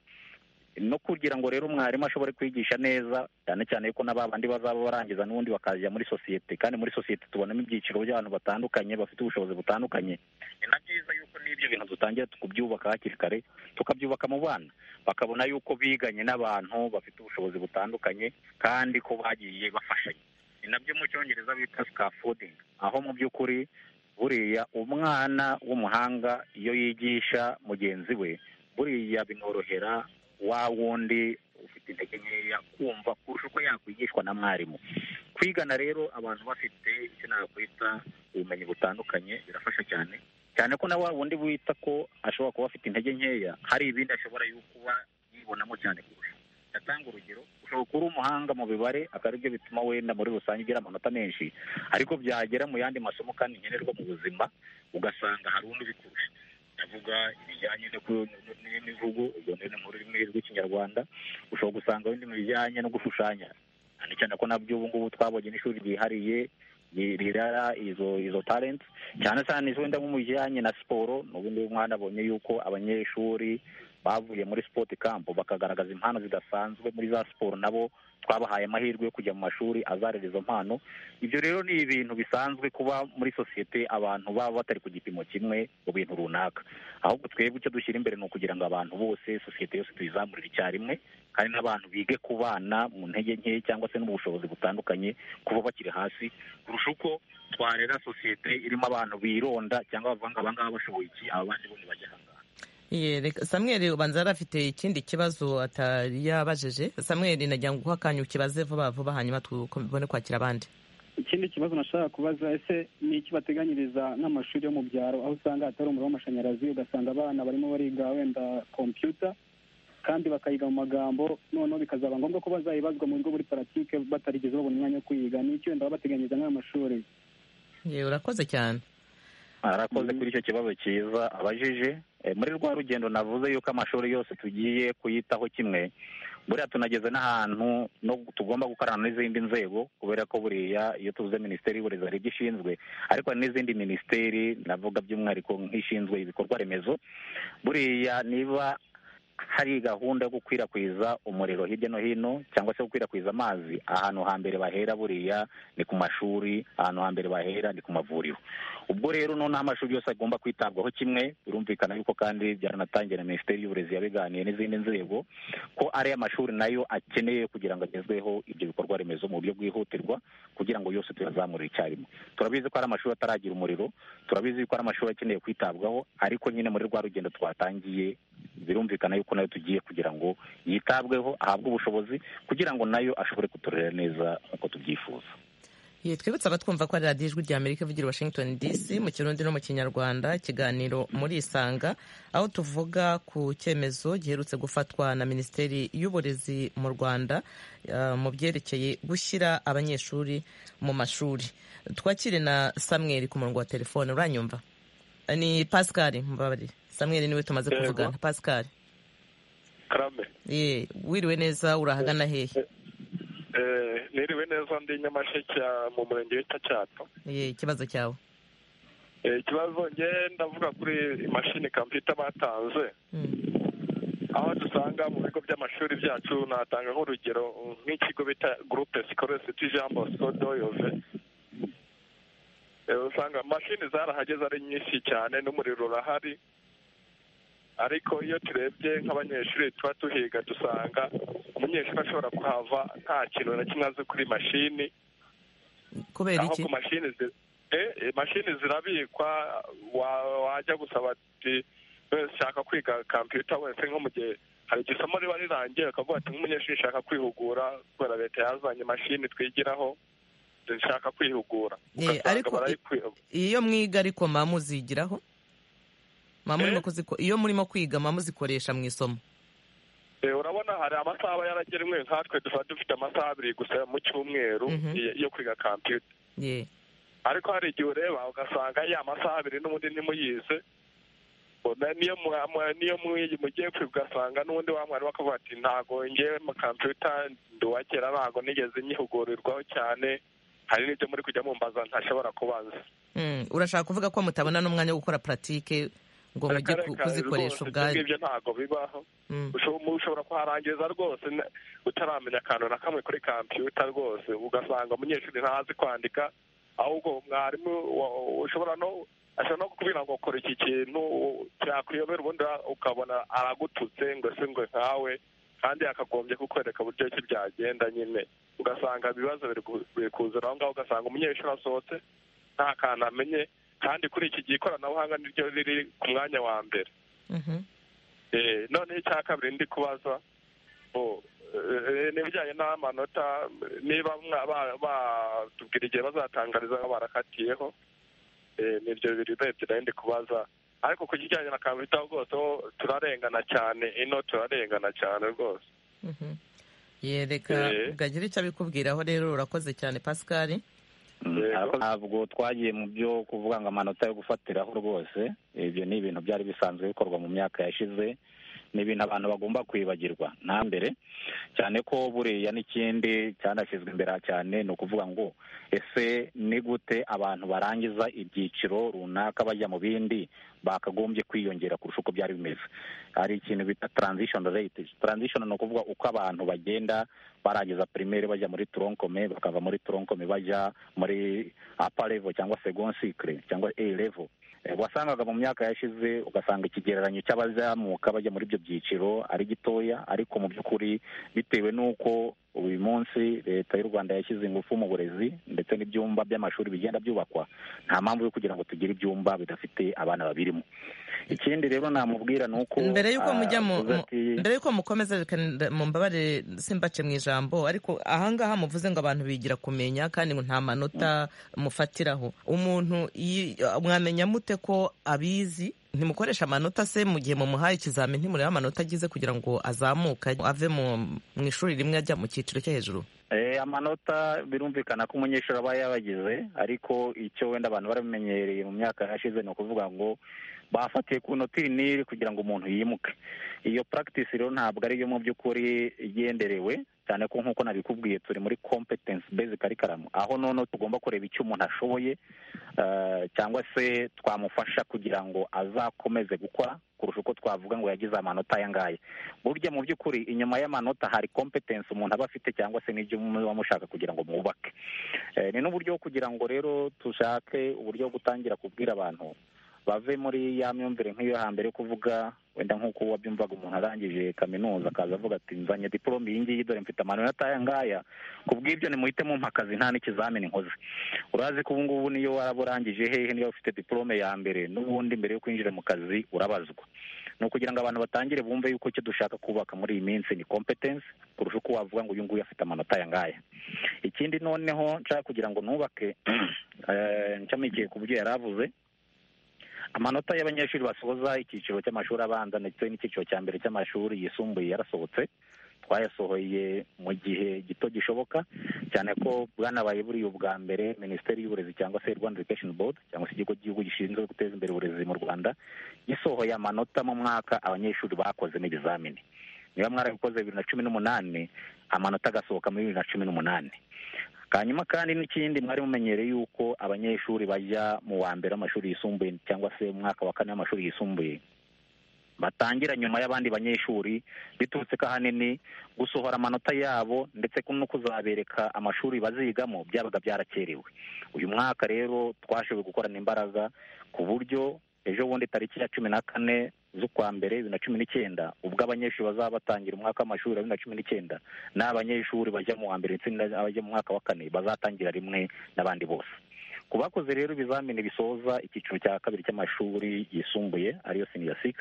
no kugira ngo rero umwarimu ashobore kwigisha neza cyane cyane yuko n'abandi bazaba barangiza n'ubundi bakajya muri sosiyete kandi muri sosiyete tubonamo ibyiciro by'abantu batandukanye bafite ubushobozi butandukanye ni na byiza yuko n'ibyo bintu dutangira kubyubaka hakiri kare tukabyubaka mu bana bakabona yuko biganye n'abantu bafite ubushobozi butandukanye kandi ko bagiye bafashanya ni nabyo mu cyongereza bita scaffolding aho mu by'ukuri buriya umwana w'umuhanga iyo yigisha mugenzi we buriya binorohera wa wundi ufite intege nkeya kumva kurusha uko yakwigishwa na mwarimu kwigana rero abantu bafite icyo nakwita ubumenyi butandukanye birafasha cyane cyane ko na wa wundi wita ko ashobora kuba afite intege nkeya hari ibindi ashobora yuko kuba yibonamo cyane kurusha atanga urugero ushobora kuba uri umuhanga mu mibare akaba aribyo bituma wenda muri rusange ugira amanota menshi ariko byagera mu yandi masomo kandi nkenerwa mu buzima ugasanga hari undi ubikurusha ndavuga ibijyanye no ku- n- n'imivugo ubwo ni mu rurimi rw'ikinyarwanda ushobora gusanga wenda mu bijyanye no gushushanya cyane cyane ko nabyo ubu ngubu twabonye n'ishuri ryihariye rirara izo izo talenti cyane cyane izo wenda nko mu bijyanye na siporo n'ubundi mwana abonye yuko abanyeshuri bavuye muri sport camp bakagaragaza impano zidasanzwe muri za siporo nabo twabahaye amahirwe yo kujya mu mashuri azarera izo mpano ibyo rero ni ibintu bisanzwe kuba muri sosiyete abantu baba batari ku gipimo kimwe mu bintu runaka ahubwo twebwe icyo dushyira imbere ni ukugira ngo abantu bose sosiyete yose tuyizamurire icyarimwe kandi n'abantu bige kubana mu ntege nke cyangwa se no mu bushobozi butandukanye kuba bakiri hasi kurusha uko twarera sosiyete irimo abantu bironda cyangwa bavuga ngo abangaba bashoboye iki aba bandi bo ntibajya ahangaha Ye, reka- samweli ubanza yari afite ikindi kibazo atari yabajeje samweli nagira ngo uguhe akanya ukibaze vuba vuba hanyuma tubone kwakira abandi ikindi kibazo nashaka kubaza ese ni iki bateganyiriza nk'amashuri yo mu byaro aho usanga hatari umuriro w'amashanyarazi ugasanga abana barimo bariga wenda kompiyuta kandi bakayiga mu magambo noneho bikazaba ngombwa ko bazayibazwa mu bigo muri paratike batarigeze babona umwanya wo kuyiga ni iki wenda baba bateganyiriza nk'aya mashuri Ye, urakoze cyane arakoze kuri icyo kibazo cyiza abajije Eh, muri rwa rugendo navuze yuko amashuri yose tugiye kuyitaho kimwe buriya tunageze n'ahantu no tugomba gukorana n'izindi nzego kubera ko buriya iyo tuvuze minisiteri y'uburezi hari ibyo ishinzwe ariko hari n'izindi minisiteri navuga by'umwihariko nk'ishinzwe ibikorwa remezo buriya niba hari gahunda yo gukwirakwiza umuriro hirya no hino cyangwa se gukwirakwiza amazi ahantu hambere bahera buriya ni ku mashuri ahantu hambere bahera ni ku mavuriro ubwo rero noneho amashuri yose agomba kwitabwaho kimwe birumvikana yuko kandi byaranatangiye na minisiteri y'uburezi yabiganiye n'izindi nzego ko ariya mashuri nayo akeneye kugira ngo agezweho ibyo bikorwa remezo mu buryo bwihutirwa kugira ngo yose tuyazamure icyarimwe turabizi ko hari amashuri ataragira umuriro turabizi ko hari amashuri akeneye kwitabwaho ariko nyine muri rwa rugendo twatangiye birumvikana yuko nayo tugiye kugira ngo yitabweho ahabwe ubushobozi kugira ngo nayo ashobore kuturera neza nk'uko tubyifuza Ye, twibutse abatwumva ko ari radiyo ijwi rya amerika ivugira i washington dc mu kirundi no mu kinyarwanda ikiganiro muri isanga aho tuvuga ku cyemezo giherutse gufatwa na minisiteri y'uburezi mu rwanda eh, mu byerekeye gushyira abanyeshuri mu mashuri twakire na samweri ku murongo wa telefone uranyumva Eh, ni pascal mbabarire samweri niwe tumaze Yego. kuvugana pascal karame ye wiriwe neza urahagana hehe eh, niriwe neza ndi nyamasheke mu murenge w'itacyato ye ikibazo cyawe Eh, ikibazo nge ndavuga kuri imashini kompiyuta batanze Mm. aho dusanga mu bigo by'amashuri byacu natanga nk'urugero nk'ikigo bita gurupe sikorere siti jean bosco doyove Eh, usanga mashini zarahageze ari nyinshi cyane n'umuriro urahari ariko iyo turebye nk'abanyeshuri tuba tuhiga dusanga umunyeshuri ashobora kuhava nta kintu na kimwe azi kuri mashini kubera aho iki ku mashini zi- eh, eh, mashini zirabikwa wa- wajya gusaba ati wese ushaka kwiga kompiyuta wese nko mu gihe hari igihe isomo riba rirangiye bakavuga ati nk'umunyeshuri ushaka kwihugura kubera leta yazanye imashini twigiraho zishaka kwihugura Eh, Ugasanga ariko- barayikwi- iyo mwiga ariko muba muzigiraho muba murimo Eh? kuziko- iyo murimo kwiga muba muzikoresha mu isomo Eh, urabona hari amasaha aba yaragenwe nkatwe dusa dufite amasaha abiri gusa mu cyumweru Mhm. yo- yo kwiga kompiyuta ye ariko hari igihe ureba ugasanga ya masaha abiri n'ubundi ntimuyize Bona niyo mwa- mwa- niyo mwi- mugiye kwiga ugasanga n'ubundi wa mwarimu akavuga ati ntago ngewe mu kompiyuta ndi uwa kera ntago nigeze nyihugurirwaho cyane hari n'ibyo muri kujya mumbaza ntashobora kubaza Mm, urashaka kuvuga ko mutabona n'umwanya wo gukora paratike ngo mujye ku- Reka- reka kuzikoresha rwose ubwanyu ibyo ngibyo ntago bibaho Mm, Usho- ushobora kuharangiriza rwose na- utaramenya akantu na kamwe kuri kompiyuta rwose ugasanga umunyeshuri ntazi kwandika ahubwo mwarimu wa- ushobora no ashobora no kukubwira ngo kora iki kintu u- cyakuyobera ubundi wa- ukabona aragututse ngo se ngo nkawe kandi yakagombye kukwereka uburyo ki byagenda nyine ugasanga ibibazo biri ku- biri kuzura aho ngaho ugasanga umunyeshuri asohotse nta kantu amenye kandi kuri iki gihe ikoranabuhanga niryo riri ku mwanya wa mbere mhm. Eh, noneho icya kabiri ndi kubaza oh, eh, n'ibijyanye n'amanota niba mwa- ba- batubwira igihe bazatangariza aho barakatiyeho eh, nibyo biri urebye nayo ndi kubaza ariko ku kijyanye na kamita rwose ho turarengana cyane ino turarengana cyane rwose Mhm. ye reka Eh. bwagira icyo abikubwiraho rero urakoze cyane pascal Mm, Yego. ariko ntabwo twagiye mu byo kuvuga ngo amanota yo gufatiraho rwose ibyo ni ibintu byari bisanzwe bikorwa mu myaka yashize ni ibintu abantu bagomba kwibagirwa nta mbere cyane ko buriya n'ikindi cyanashyizwe imbere cyane ni ukuvuga ngo ese ni gute abantu barangiza ibyiciro runaka bajya mu bindi bakagombye kwiyongera kurusha uko byari bimeze hari ikintu bita transition rate transition ni ukuvuga uko abantu bagenda barangiza primaire bajya muri tronkome bakava muri tronkome bajya muri upper level cyangwa second cycle cyangwa a level wasangaga mu myaka yashize ugasanga ikigereranyo cy'abazamuka bajya muri ibyo byiciro ari gitoya ariko mu by'ukuri bitewe n'uko uyu munsi leta y'u rwanda yashyize ingufu mu burezi ndetse n'ibyumba by'amashuri bigenda byubakwa nta mpamvu yo kugira ngo tugire ibyumba bidafite abana babirimo ikindi rero namubwira ni uko mbere y'uko mujya mu avuze ati, mu- mbere y'uko mukomeza reka nda- mumbabarire simbace mu ijambo ariko ahangaha muvuze ngo abantu bigira kumenya kandi ngo nta manota mufatiraho umuntu yi- mwamenya mute ko abizi ntimukoresha amanota se mu gihe mumuhaye ikizamini ntimurebe amanota agize kugira ngo azamuke ave mu mu ishuri rimwe ajya mu cyiciro cyo hejuru Eh, amanota birumvikana ko umunyeshuri aba yabagize ariko icyo wenda abantu baramenyereye mu myaka yashize ni ukuvuga ngo bafatiye ku nota iri n'iri kugira ngo umuntu yimuke iyo practice rero ntabwo ariyo mu by'ukuri igenderewe cyane ko nk'uko nabikubwiye turi muri competence based curriculum aho noneho tugomba kureba icyo umuntu ashoboye eh, cyangwa se twamufasha kugira ngo azakomeze gukora kurusha uko twavuga ngo yagize amanota aya ngaya burya mu by'ukuri inyuma y'amanota hari competence umuntu aba afite cyangwa se n'ibyo muba mushaka kugira ngo mwubake Eh, ni n'uburyo bwo kugira ngo rero tushake uburyo bwo gutangira kubwira abantu bave muri ya myumvire nk'iyo hambere yo kuvuga wenda nk'uko wabyumvaga umuntu arangije kaminuza akaza avuga ati nzanye diporome iyi ngiyi dore mfite amanota aya ngaya kubw'ibyo nimuhite mumpa akazi nta n'ikizamini nkoze urazi ko ubu ngubu niyo waba urangije hehe niba ufite diporome ya mbere n'ubundi mbere yo kwinjira mu kazi urabazwa ni ukugira ngo abantu batangire bumve yuko icyo dushaka kubaka muri iyi minsi ni competence kurusha uko wavuga ngo uyu nguyu afite amanota aya ngaya ikindi noneho nshaka kugira ngo nubake eh, nshamikiye ku byo yari avuze amanota y'abanyeshuri basoza icyiciro cy'amashuri abanza ndetse n'icyiciro cya mbere cy'amashuri yisumbuye yarasohotse twayasohoye mu gihe gito gishoboka cyane ko bwanabaye buriya ubwa mbere minisiteri y'uburezi cyangwa se rwanda education board cyangwa se ikigo cy'igihugu gishinzwe guteza imbere uburezi mu rwanda gisohoye amanota mu mwaka abanyeshuri bakoze n'ibizamini niba mwarabikoze bibiri na cumi n'umunani amanota agasohoka muri bibiri na cumi n'umunani hanyuma kandi n'ikindi mwari mumenyereye yuko abanyeshuri bajya mu wa mbere w'amashuri yisumbuye cyangwa se mu mwaka wa kane w'amashuri yisumbuye batangira nyuma y'abandi banyeshuri biturutse ko ahanini gusohora amanota yabo ndetse no kuzabereka amashuri bazigamo byabaga byarakerewe uyu mwaka rero twashoboye gukorana imbaraga ku buryo ejo bundi tariki ya cumi na kane z'ukwa mbere bibiri na cumi n'icyenda ubwo abanyeshuri bazaba batangira umwaka w'amashuri wa bibiri na cumi n'icyenda n'abanyeshuri bajya mu wa mbere ndetse n'abajya mu mwaka wa kane bazatangira rimwe n'abandi bose ku bakoze rero ibizamini bisoza icyiciro cya kabiri cy'amashuri yisumbuye ariyo senior six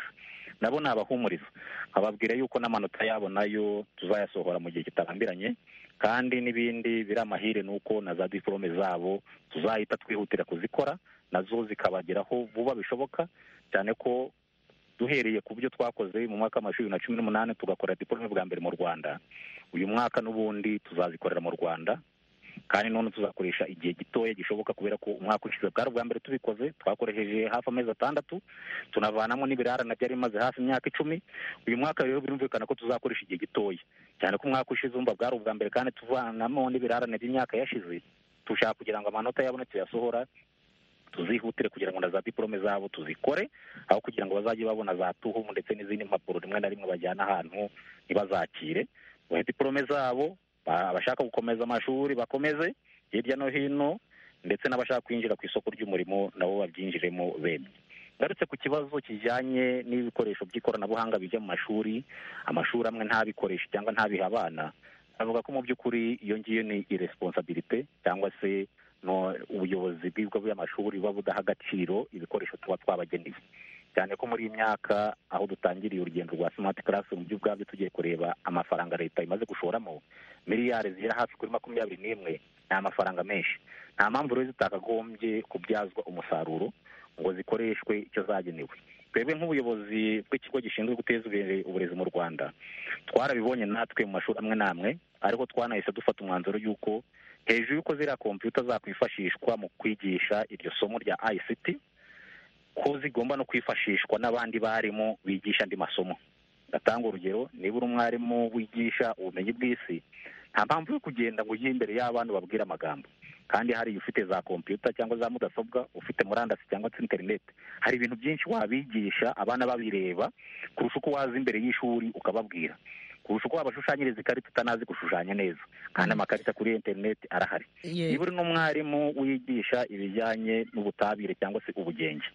nabo ni abahumuriza ababwira yuko n'amanota yabo nayo tuzayasohora mu gihe kitarambiranye kandi n'ibindi biri amahire ni uko na za diporome zabo tuzahita twihutira kuzikora nazo zikabageraho vuba bishoboka cyane ko duhereye ku byo twakoze mu mwaka w'amashuri bibiri na cumi n'umunani tugakora diporome bwa mbere mu rwanda uyu mwaka n'ubundi tuzazikorera mu rwanda kandi none tuzakoresha igihe gitoya gishoboka kubera ko umwaka ushize bwari ubwa mbere tubikoze twakoresheje hafi amezi atandatu tunavanamo n'ibirarane byari bimaze hafi imyaka icumi uyu mwaka rero birumvikana ko tuzakoresha igihe gitoya cyane ko umwaka ushize umva bwari ubwa mbere kandi tuvanamo n'ibirarane by'imyaka yashize tushaka kugira ngo amanota yabone tuyasohora tuzihutire kugira ngo na za diporome zabo tuzikore aho kugira ngo bazajye babona za tuhumu ndetse n'izindi mpapuro rimwe na rimwe bajyana ahantu ntibazakire bahe diporome zabo ba- abashaka gukomeza amashuri bakomeze hirya no hino ndetse n'abashaka kwinjira ku isoko ry'umurimo nabo babyinjiremo bemye ngarutse ku kibazo kijyanye n'ibikoresho by'ikoranabuhanga bijya mu mashuri amashuri amwe ntabikoreshe cyangwa ntabihe abana avuga ko mu by'ukuri iyo ngiyo ni iresponsabilite cyangwa se no ubuyobozi bw'ibigo by'amashuri buba budaha agaciro ibikoresho tuba twabageneye cyane ko muri iyi myaka aho dutangiriye urugendo rwa smart class mu by'ubwabyo tugiye kureba amafaranga leta imaze gushoramo miliyari zigera hafi kuri makumyabiri n'imwe ni amafaranga menshi nta mpamvu rero zitakagombye kubyazwa umusaruro ngo zikoreshwe icyo zagenewe twebwe nk'ubuyobozi bw'ikigo gishinzwe guteza imbere uburezi mu rwanda twarabibonye natwe mu mashuri amwe n'amwe ariko twanahise dufata umwanzuro y'uko hejuru y'uko ziriya kompiyuta zakwifashishwa mu kwigisha iryo somo rya ICT ko zigomba no kwifashishwa n'abandi barimu bigisha andi masomo ndatanga urugero niba uri umwarimu wigisha ubumenyi bw'isi nta mpamvu yo kugenda ngo ujye imbere y'abandi ubabwire amagambo kandi hari ufite za kompiyuta cyangwa za mudasobwa ufite murandasi cyangwa se interineti hari ibintu byinshi wabigisha abana babireba kurusha uko waza imbere y'ishuri ukababwira kurusha uko wabashushanyiriza ikarita utanazi gushushanya neza kandi amakarita kuri interineti arahari Ye- niba uri n'umwarimu wigisha ibijyanye n'ubutabire cyangwa se ubugenge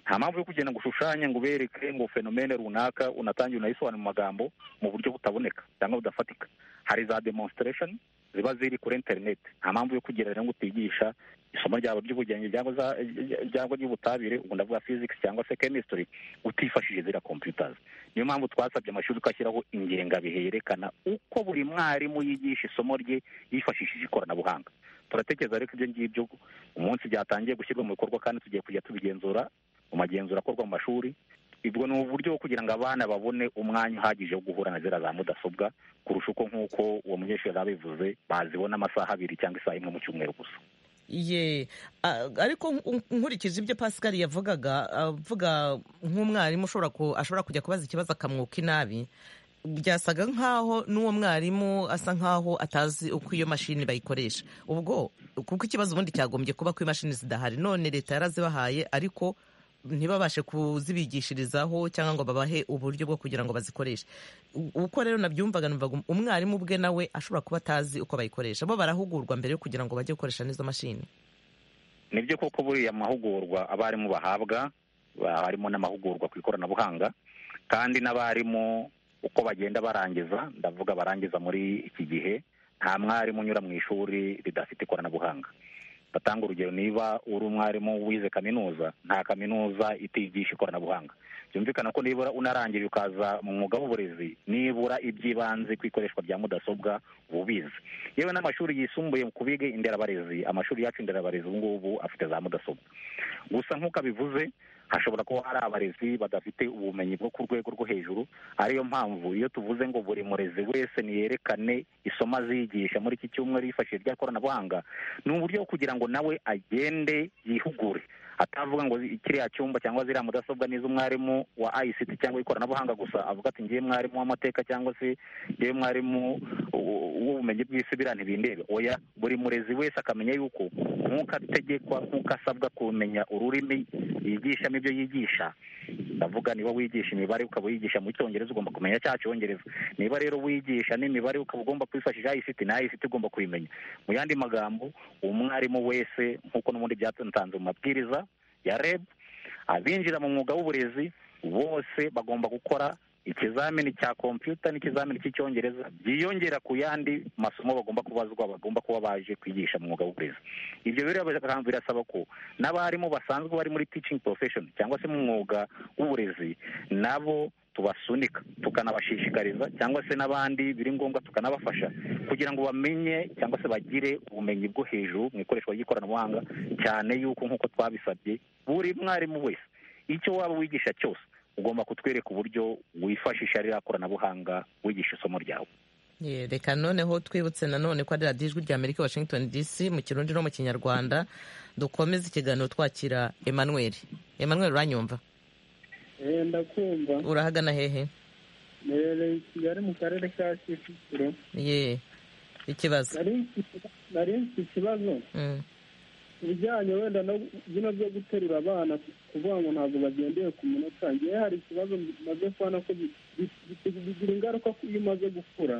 nta mpamvu yo kugenda ngo ushushanye ngo ubereke ngo fenomene runaka unatangiye unayisobanura mu magambo mu buryo butaboneka cyangwa budafatika hari za demonstration ziba ziri kuri interineti nta mpamvu yo kugira rero ngo utigisha isomo ryawe ry'ubugenge cyangwa za- cyangwa ry'ubutabire ubwo ndavuga physics cyangwa se chemistry utifashishije ziriya computers niyo mpamvu twasabye amashuri ko ashyiraho ingengabihe yerekana uko buri mwarimu yigisha isomo rye yifashishije ikoranabuhanga turatekereza rero ko ibyo ngibyo umunsi byatangiye gushyirwa mu bikorwa kandi tugiye kujya tubigenzura mu magenzura akorwa mu mashuri ubwo ni uburyo bwo kugira ngo abana babone umwanya uhagije wo guhura na ziriya za mudasobwa kurusha uko nk'uko uwo munyeshuri yari abivuze bazibona amasaha abiri cyangwa isaha imwe mu cyumweru gusa ye a- ariko nk- nkurikije ibyo pascal yavugaga avuga nk'umwarimu ushobora ku- ashobora kujya kubaza ikibazo akamwuka inabi byasaga nk'aho n'uwo mwarimu asa nk'aho atazi uko iyo mashini bayikoresha ubwo kuko ikibazo ubundi cyagombye kuba ko imashini zidahari none leta yarazibahaye ariko ntibabashe kuzibigishirizaho cyangwa ngo babahe uburyo bwo kugira ngo bazikoreshe U- uko rero nabyumvaga numvaga um- umwarimu ubwe nawe ashobora kuba atazi uko bayikoresha bo barahugurwa mbere yo kugira ngo bajye gukoresha n'izo mashini nibyo koko buriya mahugurwa abarimu bahabwa ba- harimo n'amahugurwa ku ikoranabuhanga kandi n'abarimu uko bagenda barangiza ndavuga barangiza muri iki gihe nta mwarimu unyura mu ishuri ridafite ikoranabuhanga batanga urugero niba uri umwarimu wize kaminuza nta kaminuza itigisha ikoranabuhanga byumvikana ko nibura unarangije ukaza mu mwuga w'uburezi nibura iby'ibanze ku ikoreshwa rya mudasobwa uba ubizi yewe n'amashuri yisumbuye ku biga inderabarezi amashuri yacu inderabarezi ubu ngubu afite za mudasobwa gusa nk'uko abivuze hashobora kuba hari abarezi badafite ubumenyi bwo ku rwego rwo hejuru ariyo mpamvu iyo tuvuze ngo buri murezi wese niyerekane isomo azigisha muri iki cyumweru yifashishije irya koranabuhanga ni uburyo bwo kugira ngo nawe agende yihugure atavuga ngo kiriya cyumba cyangwa ziriya mudasobwa ni iz'umwarimu wa ICT cyangwa ikoranabuhanga gusa avuga ati ngiye mwarimu w'amateka cyangwa se ngiye mwarimu w- w'ubumenyi bw'isi biriya ntibindebe oya buri murezi wese akamenya yuko nk'uko ategekwa nk'uko asabwa kumenya ururimi yigishamo ibyo yigisha ndavuga niba wigisha imibare ukaba wigisha mu cyongereza ugomba kumenya cya cyongereza niba rero wigisha n'imibare ukaba ugomba kwifashisha ICT na ICT ugomba kuyimenya mu yandi magambo umwarimu wese nk'uko n'ubundi byatanze mu mabwiriza ya REB abinjira mu mwuga w'uburezi bose bagomba gukora ikizamini cya kompiyuta n'ikizamini cy'icyongereza byiyongera ku yandi masomo bagomba kubazwa bagomba kuba baje kwigisha mu mwuga w'uburezi ibyo rero bira- birasaba ko n'abarimu basanzwe bari muri teaching profession cyangwa se mu mwuga w'uburezi nabo tubasunika tukanabashishikariza cyangwa se n'abandi biri ngombwa tukanabafasha kugira ngo bamenye cyangwa se bagire ubumenyi bwo hejuru mu ikoreshwa ry'ikoranabuhanga cyane yuko nk'uko twabisabye buri mwarimu wese icyo waba wigisha cyose ugomba kutwereka uburyo wifashisha ririya koranabuhanga wigisha isomo ryawe Ye, reka noneho twibutse nanone ko ari radiyo ijwi rya amerika washington dc mu kirundi no mu kinyarwanda dukomeze ikiganiro twakira emmanuel emmanuel uranyumva Eh, ndakumva urahagana hehe Nherereye i kigali mu karere ka kicukiro ye ikibazo nari mfite- nari mfite ikibazo Mm. ibijyanye wenda no bino byo guterura abana kuvuga ngo ntabwo bagendeye ku munota ngewe hari ikibazo bimaze kubona ko bi- bi- bi- bigira ingaruka ku- iyo umaze gukura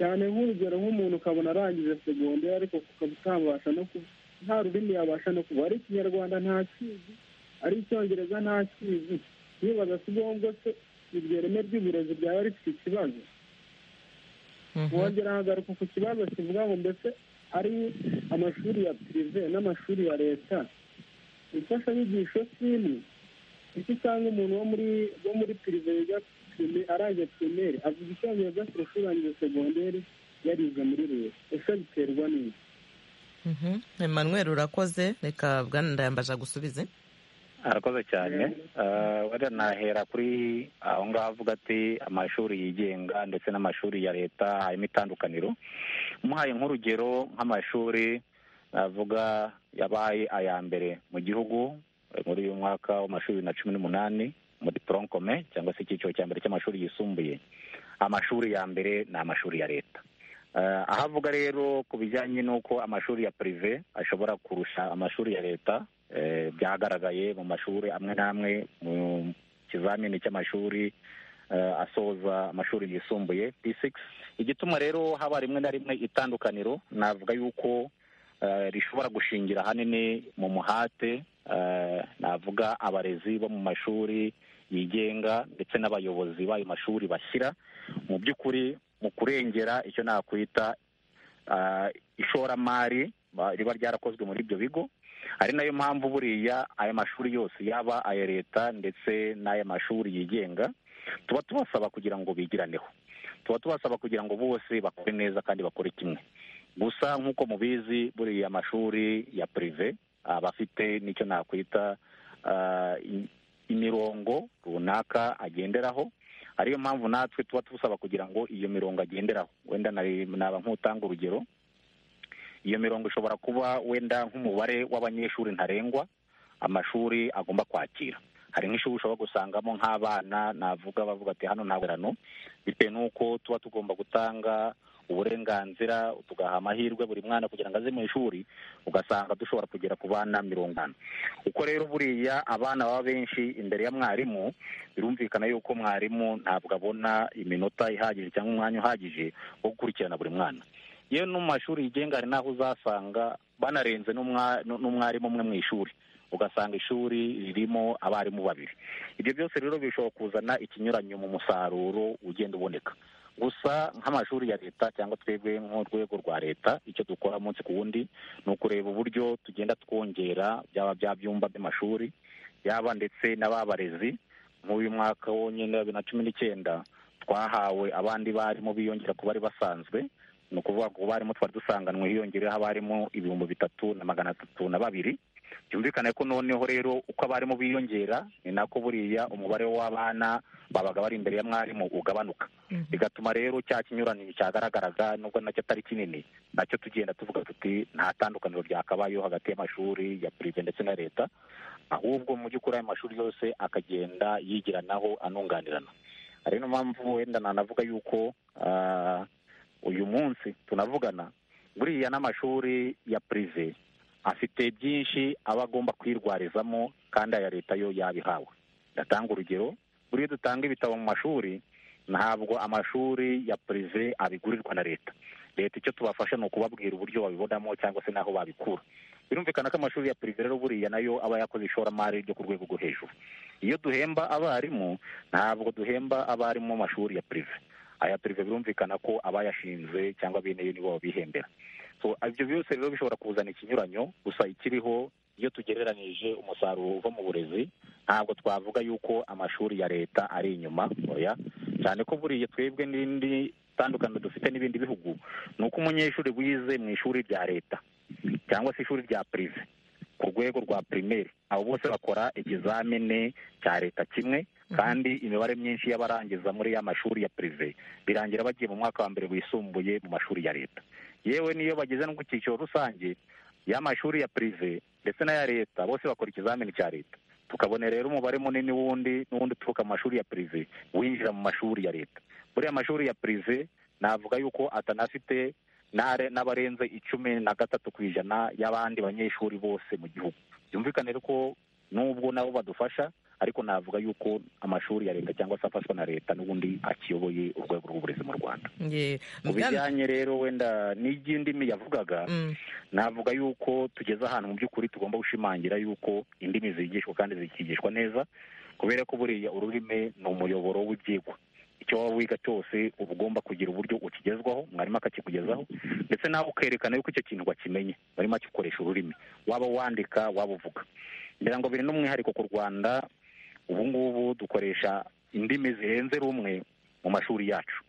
cyane nk'urugero nk'umuntu ukabona arangije segonderi ariko ukaba utabasha no ku nta rurimi yabasha no kuba ari ikinyarwanda ntakizi ari icyongereza ntakizi yibaza si ngombwa se iryo reme ry'uburezi ryaba rifite ikibazo Mhm. wongera hagaruka ku kibazo kivuga ngo mbese ari amashuri ya pirive n'amashuri ya leta imfashanyigisho si imwe icyo usanga umuntu wo muri wo muri pirive yiga prime- arangije pirimeri avuga icyongereza kurusha urangije segonderi yarize muri leta ese biterwa n'iki Mhm. emmanuel urakoze reka bwana ndayambaje agusubize arakoze cyane Eh, wenda nahera kuri aho ngaho avuga ati amashuri yigenga ndetse n'amashuri ya leta harimo itandukaniro muhaye nk'urugero nk'amashuri navuga yabaye aya mbere mu gihugu eh, muri uyu mwaka w'amashuri bibiri na cumi n'umunani muri poronkome cyangwa se icyiciro cya mbere cy'amashuri yisumbuye amashuri ya mbere ni amashuri ya leta Eh, aho avuga rero ku bijyanye n'uko amashuri ya pirive ashobora kurusha amashuri ya leta eh, byagaragaye mu mashuri amwe n'amwe mu kizamini cy'amashuri eh, asoza amashuri yisumbuye p6 igituma rero haba rimwe na rimwe itandukaniro navuga yuko eh, rishobora gushingira ahanini mu muhate eh, navuga abarezi bo mu mashuri yigenga ndetse n'abayobozi b'ayo mashuri bashyira mu by'ukuri mu kurengera icyo nakwita ah, ishoramari ba- riba ryarakozwe muri ibyo bigo ari nayo mpamvu buriya aya mashuri yose yaba aya leta ndetse n'aya mashuri yigenga tuba tubasaba kugira ngo bigiraneho tuba tubasaba kugira ngo bose bakore neza kandi bakore kimwe gusa nk'uko mubizi buriya amashuri ya pirive aba afite n'icyo nakwita ah, i- imirongo runaka agenderaho ariyo mpamvu natwe tuba tubusaba kugira ngo iyo mirongo agenderaho wenda nari- naba nk'utanga urugero iyo mirongo ishobora kuba wenda nk'umubare w'abanyeshuri ntarengwa amashuri agomba kwakira hari nk'ishuri ushobora gusangamo nk'abana navuga bavuga ati hano nta ngororano bitewe n'uko tuba tugomba gutanga uburenganzira tugaha amahirwe buri mwana kugira ngo aze mu ishuri ugasanga dushobora kugera ku bana mirongo ane uko rero buriya abana baba benshi imbere ya mwarimu birumvikana yuko mwarimu ntabwo abona iminota ihagije cyangwa umwanya uhagije wo gukurikirana buri mwana yewe no mu mashuri yigenga hari n'aho uzasanga banarenze n'umwa- n'umwarimu umwe mu ishuri ugasanga ishuri ririmo abarimu babiri ibyo byose rero bishobora kuzana ikinyuranyo mu musaruro ugenda uboneka gusa nk'amashuri ya leta cyangwa twebwe nk'urwego rwa leta icyo dukora umunsi ku wundi ni ukureba uburyo tugenda twongera byaba bya byumba by'amashuri yaba ndetse n'ababarezi nk'uyu mwaka wonyine wa bibiri na cumi n'icyenda twahawe abandi barimu biyongera ku bari basanzwe ni ukuvuga ngo abarimu twari dusanganwe hiyongereyeho abarimu ibihumbi bitatu na magana atatu na babiri byumvikane ko noneho rero uko abarimu biyongera ni nako buriya umubare w'abana babaga bari imbere ya mwarimu ugabanuka bigatuma rero cya kinyuranyo cyagaragaraga nubwo nacyo atari kinini nacyo tugenda tuvuga tuti nta tandukaniro ryakabayeho hagati y'amashuri ya pirive ndetse na leta ahubwo mu by'ukuri ayo mashuri yose akagenda yigiranaho anunganirana ari niyo mpamvu wenda nanavuga yuko ah, uyu munsi tunavugana buriya n'amashuri ya pirive afite byinshi aba agomba kwirwarizamo kandi aya leta yo yabihawe ndatanga urugero buriya dutanga ibitabo mu mashuri ntabwo amashuri ya pirive abigurirwa na leta leta icyo tubafasha ni ukubabwira uburyo babibonamo cyangwa se n'aho babikura birumvikana ko amashuri ya pirive rero buriya nayo aba yakoze ishoramari ryo ku rwego rwo hejuru iyo duhemba abarimu ntabwo duhemba abarimu mu mashuri ya pirive aya pirive birumvikana ko abayashinze cyangwa bene yo nibo babihembera so ibyo byose rero bishobora kuzana ikinyuranyo gusa ikiriho iyo tugereranyije umusaruro uva mu burezi ntabwo twavuga yuko amashuri ya leta ari inyuma oya cyane ko buriya twebwe n'indi tandukaniro dufite n'ibindi bihugu ni uko umunyeshuri wize mu ishuri rya leta cyangwa se ishuri rya pirive ku rwego rwa pirimeri abo bose bakora ikizamini cya leta kimwe kandi imibare myinshi y'abarangiza muri ya mashuri ya pirive birangira bagiye mu mwaka wa mbere wisumbuye mu mashuri ya leta yewe n'iyo bageze no ku cyiciro rusange y'amashuri ya pirive ndetse n'aya leta bose bakora ikizamini cya leta tukabona rero umubare munini w'undi n'uwundi uturuka mu mashuri ya pirive winjira mu mashuri ya leta buriya amashuri ya pirive navuga yuko atanafite n'are- n'abarenze icumi na gatatu ku ijana y'abandi banyeshuri bose mu gihugu byumvikane rero ko nubwo nabo badufasha ariko navuga yuko amashuri ya leta cyangwa se afashwa na leta n'ubundi akiyoboye urwego rw'uburezi mu rwanda Ye, mu Bwana- bijyanye rero wenda n'iby'indimi yavugaga Mm, navuga yuko tugeze ahantu mu by'ukuri tugomba gushimangira yuko indimi zigishwa kandi zikigishwa neza kubera ko buriya ururimi ni umuyoboro w'ibyigwa icyo waba wiga cyose uba ugomba kugira uburyo ukigezwaho mwarimu akakikugezaho ndetse nawe ukerekana yuko icyo kintu wakimenye warimo akikoresha ururimi waba wandika waba uvuga ngira ngo biri n'umwihariko ku rwanda ubu ngubu dukoresha indimi zirenze rumwe mu mashuri yacu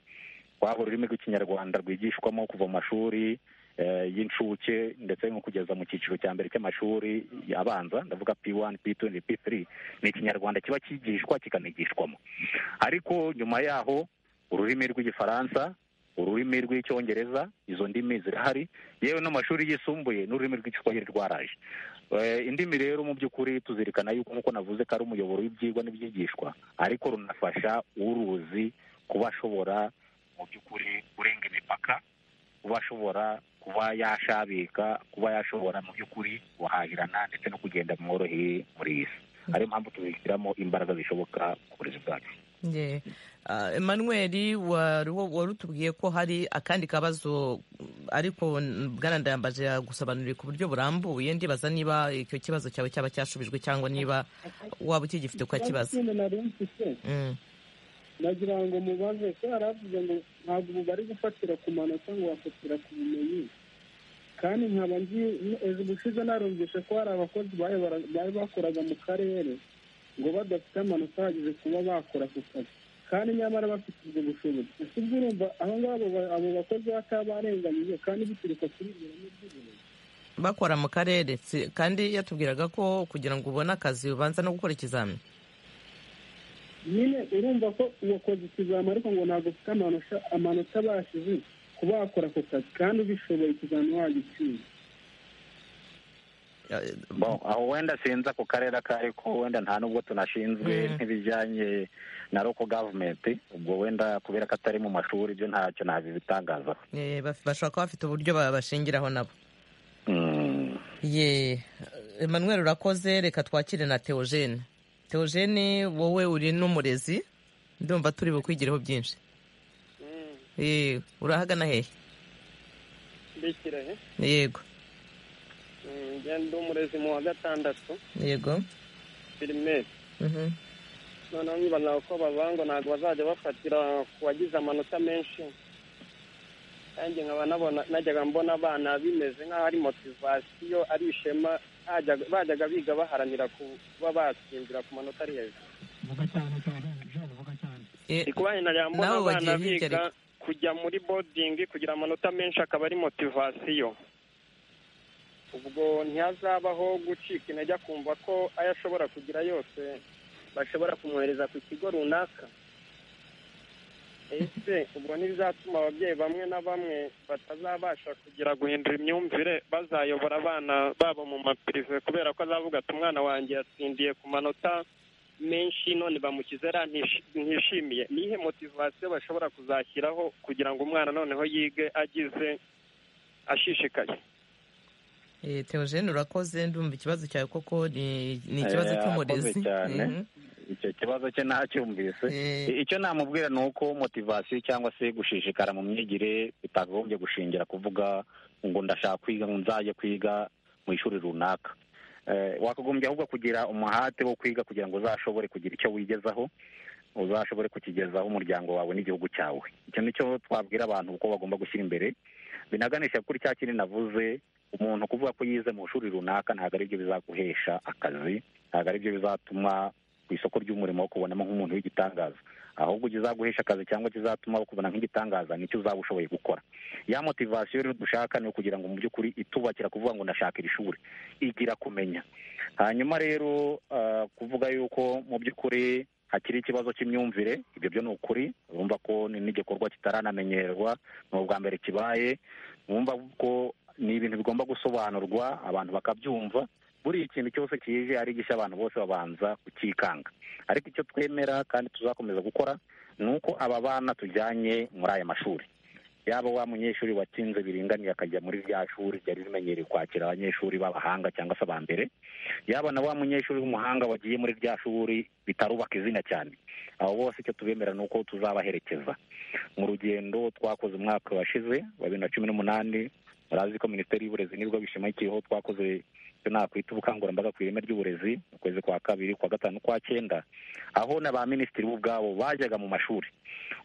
waba ururimi rw'ikinyarwanda rwigishwamo kuva mu mashuri eh, y'incuke ndetse no kugeza mu cyiciro cya mbere cy'amashuri abanza ndavuga p1 p2 na p3 ni ikinyarwanda kiba kigishwa kikanigishwamo ariko nyuma yaho ururimi rw'igifaransa ururimi rurimi rw'icyongereza izo ndimi zirahari yewe no mu mashuri yisumbuye n'ururimi rw'icyongereza rwaraje Eh, indimi rero mu by'ukuri tuzirikana yuko nk'uko navuze ko ari umuyoboro w'ibyigwa n'ibyigishwa ariko runafasha uruzi kuba ashobora mu by'ukuri kurenga imipaka kuba ashobora kuba yashabika kuba yashobora mu by'ukuri guhahirana ndetse no kugenda mworoheye muri iyi si ariyo mpamvu tuzishyiramo imbaraga zishoboka ku burezi bwacu Nge. Ah, emmanuel wari warutubwiye ko hari akandi kabazo ariko bwana ndayambaje yagusobanuriye ku buryo burambuye ndibaza niba icyo kibazo cyawe cyaba cyashubijwe cyangwa niba waba ukigifite ukakibaza ikintu nari mfite Mm. nagira ngo mubaze ko yaravuze ngo ntabwo ubu bari gufatira ku manota ngo bafatira ku bumenyi kandi nkaba nzi ejo ubushize narumvishe ko hari abakozi bari bara- bari bakoraga mu karere ngo badafite amanota ahagije kuba bakora ku kazi kandi nyamara bafite ubwo bushobozi ese ubwo urumva aho ngabo ba- abo bakozi batabarenganyije kandi bituruka kuri ibyo bintu by'ubumenyi bakora mu karere si- kandi yatubwiraga ko kugira ngo ubone akazi ubanza no gukora ikizami nyine urumva ko uwakoze ikizami ariko ngo ntabwo ufite amanota amanota abashije kuba wakora ako kazi kandi ubishoboye ikizami wagitsinda Eh, Bon, aho wenda sinzi ako karere ako ariko wenda nta nubwo tunashinzwe Mm. nk'ibijyanye na local government ubwo wenda kubera ko atari mu mashuri byo ntacyo nabibitangazaho eh, baf- bashobora kuba bafite uburyo ba- bashingiraho nabo Mm. ye emmanuel urakoze reka twakire na teogene teogene wowe uri n'umurezi ndumva turi bukwigireho byinshi Eh, urahagana hehe mbikira he yego Mm, njye ndi umurezi mu wa gatandatu yego pirimeri Mhm. noneho nkibaza uko bavanga ntabwo bazajya bafatira ku bagize amanota menshi kandi nkaba nabona najyaga mbona abana bimeze nk'aho ari motivasiyo ari ishema hajyaga- bajyaga biga baharanira ku- kuba batsindira ku manota ari hejuru Eh, ndi kuba najyaga mbona Nabo bagiye abana hirya biga kujya muri bodingi kugira amanota menshi akaba ari motivasiyo ubwo ntihazabaho gucika intege akumva ko ayo ashobora kugira yose bashobora kumwohereza ku kigo runaka ese ubwo ntibizatuma ababyeyi bamwe na bamwe batazabasha kugira guhindura imyumvire bazayobora abana babo mu mapirive kubera ko azavuga ati umwana wanjye yatsindiye ku manota menshi none bamukize ra ntishi- ntishimiye nihe motivasiyo bashobora kuzashyiraho kugira ngo umwana noneho yige agize ashishikaye eh, teogene urakoze ndumva ikibazo cyawe koko ni ni ikibazo Eh, cy'umurezi arakoze cyane. Mhm. icyo kibazo cye ntacyumvise Eh, I- icyo namubwira ni uko motivasiyo cyangwa se gushishikara mu myigire bitagombye gushingira kuvuga ngo ndashaka kwiga ngo nzajye kwiga mu ishuri runaka Eh, wakagombye ahubwo kugira umuhate wo kwiga kugira ngo uzashobore kugira icyo wigezaho uzashobore kukigezaho umuryango wawe n'igihugu cyawe icyo nicyo twabwira abantu uko bagomba gushyira imbere binaganisha kuri cya kindi navuze umuntu kuvuga ko yize mu ishuri runaka ntabwo ari byo bizaguhesha akazi ntabwo ari byo bizatuma ku isoko ry'umurimo wo kubonamo nk'umuntu w'igitangaza ahubwo kizaguhesha akazi cyangwa kizatuma bakubona nk'igitangaza nicyo uzaba ushoboye gukora ya motivasiyo rero dushaka ni ukugira ngo mu by'ukuri itubakira kuvuga ngo ndashaka iri shuri igira kumenya hanyuma rero ah, kuvuga yuko mu by'ukuri hakiri ikibazo cy'imyumvire ibyo byo ni ukuri urumva ko ni n'igikorwa kitaranamenyerwa ni ubwa mbere kibaye wumva ko ni ibintu bigomba gusobanurwa abantu bakabyumva buri ikintu cyose kije ari gishya abantu bose babanza kukikanga ariko icyo twemera kandi tuzakomeza gukora ni uko aba bana tujyanye muri aya mashuri yaba wa munyeshuri watsinze biringaniye akajya muri rya shuri ryari rimenyereye kwakira abanyeshuri b'abahanga cyangwa se aba mbere yaba na wa munyeshuri w'umuhanga wagiye muri rya shuri bitarubaka izina cyane abo bose icyo tubemera ni uko tuzabaherekeza mu rugendo twakoze umwaka washize wa bibiri na cumi n'umunani murazi ko minisiteri y'uburezi nibwo bishamikiyeho twakoze icyo nakwita ubukangurambaga ku ireme ry'uburezi mu kwezi kwa kabiri kwa gatanu kwa cyenda aho na ba minisitiri bo ubwabo bajyaga mu mashuri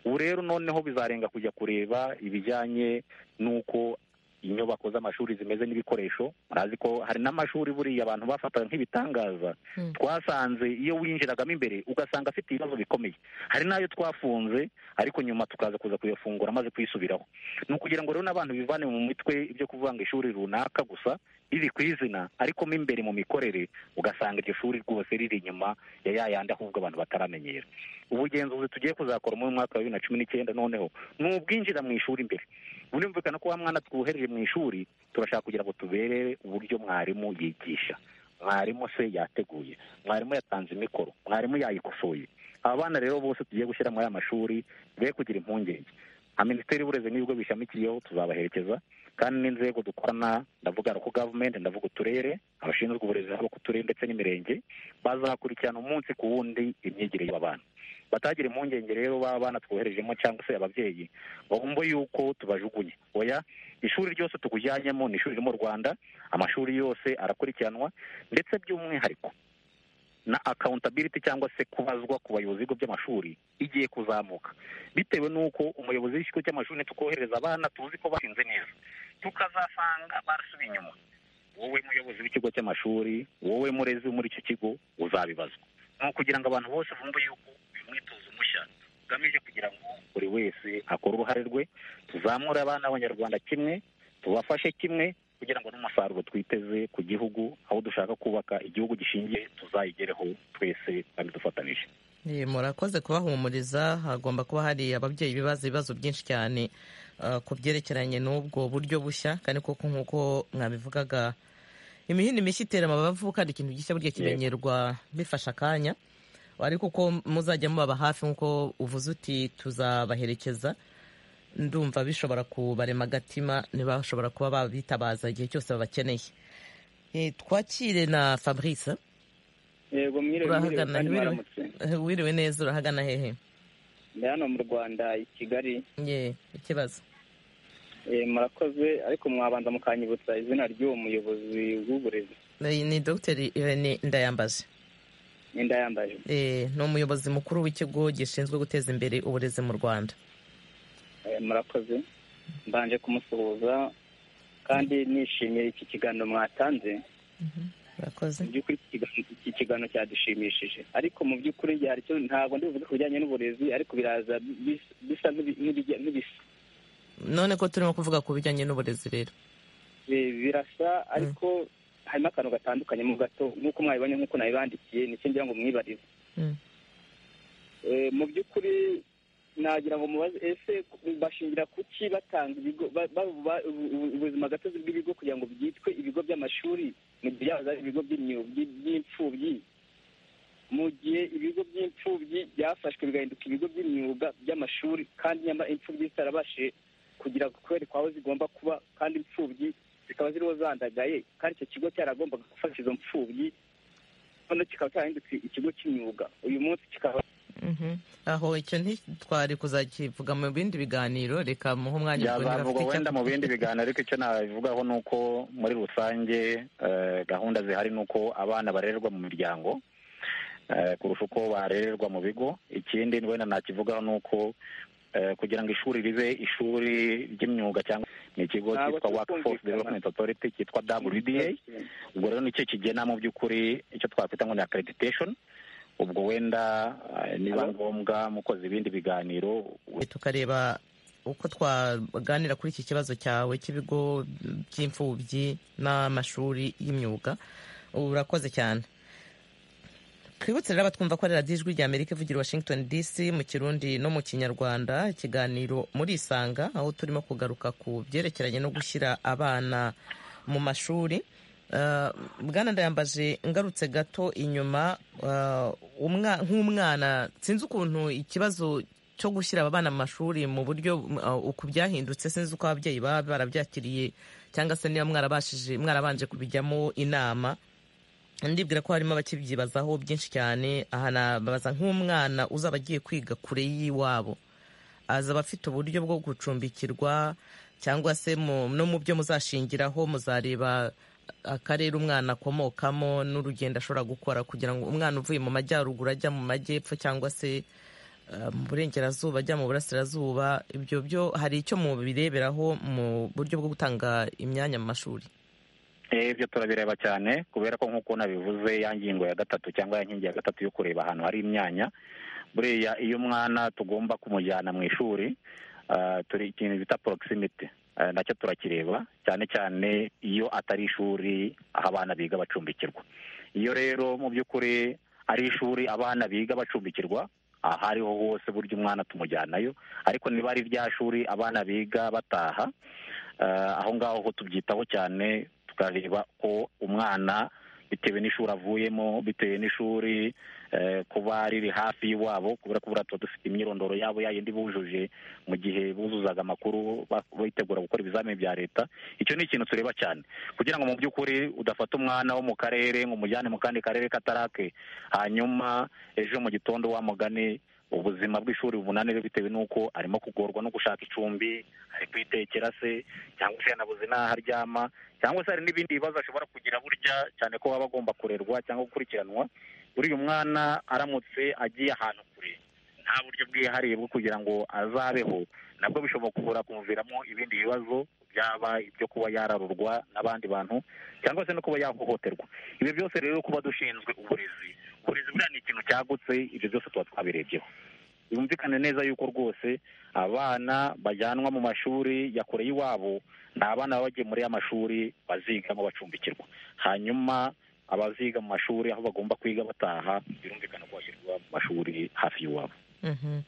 ubu rero noneho bizarenga kujya kureba ibijyanye n'uko inyubako z'amashuri zimeze n'ibikoresho murazi ko hari n'amashuri buriya abantu bafataga nk'ibitangaza Mm. twasanze iyo winjiragamo imbere ugasanga afite ibibazo bikomeye hari n'ayo twafunze ariko nyuma tukaza kuza kuyafungura maze kuyisubiraho ni ukugira ngo rero n'abantu bivane mu mitwe ibyo kuvuga ngo ishuri runaka gusa riri ku izina ariko mo imbere mu mikorere ugasanga iryo shuri rwose riri inyuma ya ya yandi ahubwo abantu bataramenyera ubugenzuzi tugiye kuzakora muri uyu mwaka wa bibiri na cumi n'icyenda noneho ni ubwinjira mu ishuri imbere burumvikana ko wa mwana twohereje mu ishuri turashaka kugira ngo tuberere uburyo mwarimu yigisha mwarimu se yateguye mwarimu yatanze imikoro mwarimu yayikosoye aba bana rero bose tugiye gushyira muri aya mashuri be kugira impungenge nka minisiteri y'uburezi n'ibigo bishamikiyeho tuzabaherekeza kandi n'inzego dukorana ndavuga ko gavumenti ndavuga uturere abashinzwe uburezi haba ku turere ndetse n'imirenge bazakurikirana umunsi ku wundi imyigire y'aba bana batagira impungenge rero baba bana twoherejemo cyangwa se ababyeyi ngo bumve yuko tubajugunye oya ishuri ryose tukujyanyemo ni ishuri riri mu rwanda amashuri yose arakurikiranwa ndetse by'umwihariko na accountability cyangwa se kubazwa ku bayobozi b'ibigo by'amashuri igiye kuzamuka bitewe n'uko umuyobozi w'ikigo cy'amashuri ntitukohereza abana tuzi ko bashinze neza tukazasanga barasubiye inyuma wowe muyobozi w'ikigo cy'amashuri wowe murezi wo muri icyo kigo uzabibazwa ni ukugira ngo abantu bose bumve yuko uyu mwitozo mushya ugamije kugira ngo buri wese akore uruhare rwe tuzamure abana b'abanyarwanda kimwe tubafashe kimwe kugira ngo n'umusaruro twiteze ku gihugu aho dushaka kubaka igihugu gishingiye tuzayigereho twese kandi dufatanyije Eh, murakoze kubahumuriza hagomba kuba hari ababyeyi bibaza ibibazo byinshi cyane ah, ku byerekeranye n'ubwo buryo bushya kandi koko nk'uko mwabivugaga imihini mishya itera amabavu kandi ikintu gishya burya kimenyerwa bifasha akanya ariko ko muzajya mubaba hafi nk'uko uvuze uti tuzabaherekeza ndumva bishobora kubarema agatima ntibashobora kuba babitabaza igihe cyose babakeneye Eh, twakire na fabrice yego mwiriwe mwiriwe urahagana kandi wiriwe, mwaramutse wiriwe neza urahagana hehe ndi hano mu rwanda i kigali ye ikibazo Eh, murakoze ariko mwabanza mukanyibutsa izina ry'uwo muyobozi w'uburezi ni ni dr irene ndayambaje n'inda yambaje Eh, ni umuyobozi mukuru w'ikigo gishinzwe guteza imbere uburezi mu rwanda Eh, murakoze mbanje kumusuhuza kandi nishimiye iki kiganiro mwatanze urakoze mu by'ukuri iki kiganiro- iki kiganiro cyadushimishije ariko mu by'ukuri hari icyo ntabwo ndi buvuge ku bijyanye n'uburezi ariko biraza bis- bisa n'ibi- n'ibijya- n'ibisa none ko turimo kuvuga ku bijyanye n'uburezi rero Eh, birasa ariko harimo akantu gatandukanye mu gato nk'uko mwabibonye nk'uko nabibandikiye nicyo ngira ngo mwibarize Mm. Eh, mu by'ukuri nagira ngo mubaze ese bashingira kuki batanga ibigo ba- ba- ba- ubu- ubu- ubuzima gatozi bw'ibigo kugira ngo byitwe ibigo by'amashuri mu gihe yahoze ari ibigo by'imyuga by'imfubyi mu gihe ibigo by'imfubyi byafashwe bigahinduka ibigo by'imyuga by'amashuri kandi nyamara imfubyi zitarabashije kugira kwerekwa aho zigomba kuba kandi imfubyi zikaba ziriho zandagaye kandi icyo kigo cyaragombaga gufasha izo mfubyi none kikaba cyarahindutse ikigo cy'imyuga uyu munsi kikaba Mhm. aho icyo ntitwari kuzakivuga mu bindi biganiro reka muhe umwanya ubwo byazamurwa ntibafite wenda icyo- mu bindi biganiro ariko icyo nabivugaho ni uko muri rusange eh, gahunda zihari ni uko abana barererwa mu miryango eh, kurusha uko barererwa mu bigo ikindi wenda nakivugaho ni uko eh, kugira ngo ishuri ribe ishuri ry'imyuga cyangwa ni ikigo cyitwa Ntabwo turi workforce kumvikana. development authority cyitwa wda ubwo rero nicyo kigena mu by'ukuri icyo twakwita ngo ni accreditation ubwo wenda eh, niba ngombwa mukoze ibindi biganiro tukareba uko twaganira kuri iki kibazo cyawe cy'ibigo by'imfubyi n'amashuri y'imyuga urakoze cyane twibutse rero abatwumva ko ari radiyo ijwi ry'amerika ivugira i washington dc mu kirundi no mu kinyarwanda ikiganiro muri isanga aho turimo kugaruka ku byerekeranye no gushyira abana mu mashuri Uh, bwana ndayambaje ngarutse gato inyuma uh, umwa- nk'umwana sinzi ukuntu ikibazo cyo gushyira aba bana mu mashuri mu buryo uh, uku byahindutse sinzi uko ababyeyi baba barabyakiriye cyangwa se niba mwarabashije mwarabanje kubijyamo inama ndibwira ko harimo abakibyibazaho byinshi cyane aha nabaza nk'umwana uzaba agiye kwiga kure y'iwabo azaba afite uburyo bwo gucumbikirwa cyangwa se mu- no mu byo muzashingiraho muzareba akarere umwana akomokamo n'urugendo ashobora gukora kugira ngo umwana uvuye mu majyaruguru ajya mu majyepfo cyangwa se eh, mu burengerazuba ajya mu burasirazuba ibyo byo hari icyo mubireberaho mu buryo bwo gutanga imyanya mu mashuri Eh, ibyo turabireba cyane kubera ko nk'uko nabivuze ya ngingo ya gatatu cyangwa ya nkingi ya gatatu yo kureba ahantu hari imyanya buriya iyo umwana tugomba kumujyana mu ishuri ah, turi ikintu bita proximity Ah, nacyo turakireba cyane cyane iyo atari ishuri aho abana biga bacumbikirwa iyo rero mu by'ukuri ari ishuri abana biga bacumbikirwa aha ariho hose burya umwana tumujyanayo ariko niba ari rya shuri abana biga bataha eh, aho ngaho ho tubyitaho cyane tukareba ko umwana bitewe n'ishuri avuyemo bitewe n'ishuri eh, kuba riri hafi y'iwabo kubera ko buriya tuba dufite imyirondoro yabo yayindi bujuje mu gihe buzuzaga amakuru ba- bitegura gukora ibizamini bya leta icyo ni ikintu tureba cyane kugira ngo mu by'ukuri udafata umwana wo mu karere ngo umujyane mu kandi karere katarake hanyuma ejo mu gitondo wa mugani ubuzima bw'ishuri bubunanire bitewe n'uko arimo kugorwa no gushaka icumbi ari kwitekera se cyangwa se yanabuze n'aho aryama cyangwa se hari n'ibindi bibazo ashobora kugira burya cyane ko baba agomba kurerwa cyangwa gukurikiranwa buriya umwana aramutse agiye ahantu kure nta buryo bwihariye bwo kugira ngo azabeho nabwo bishobora kubura kumuviramo ibindi bibazo byaba ibyo kuba yararurwa n'abandi bantu cyangwa se no kuba yahohoterwa ibyo byose rero kuba dushinzwe uburezi uburezi buriya ni ikintu cyagutse ibyo byose tuba twabirebyeho yumvikane neza yuko rwose abana bajyanwa mu mashuri ya kure y'iwabo ni abana baba bagiye muri ya mashuri bazigamo bacumbikirwa hanyuma abaziga mu mashuri aho bagomba kwiga bataha birumvikana ko bashyirwa mu mashuri hafi y'iwabo Mhm.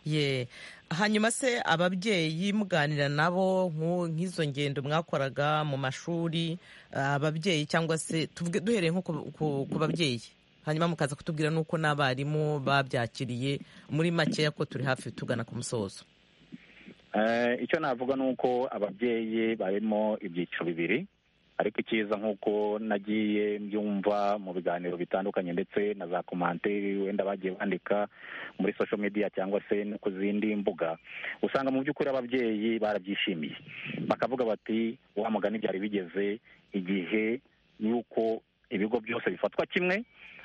Ye. hanyuma se ababyeyi muganira nabo nk'u- nk'izo ngendo mwakoraga mu mashuri ah, ababyeyi cyangwa se tuvuge duhereye nko ku- ku- ku babyeyi hanyuma mukaza kutubwira n'uko n'abarimu babyakiriye muri makeya ko turi hafi tugana ku musozo Eh, icyo navuga ni uko ababyeyi barimo ibyiciro bibiri ariko icyiza nk'uko nagiye mbyumva mu biganiro bitandukanye ndetse na za komanteri wenda bagiye bandika muri social media cyangwa se no ku zindi mbuga usanga mu by'ukuri ababyeyi barabyishimiye bakavuga bati wa mugani byari bigeze igihe y'uko ibigo byose bifatwa kimwe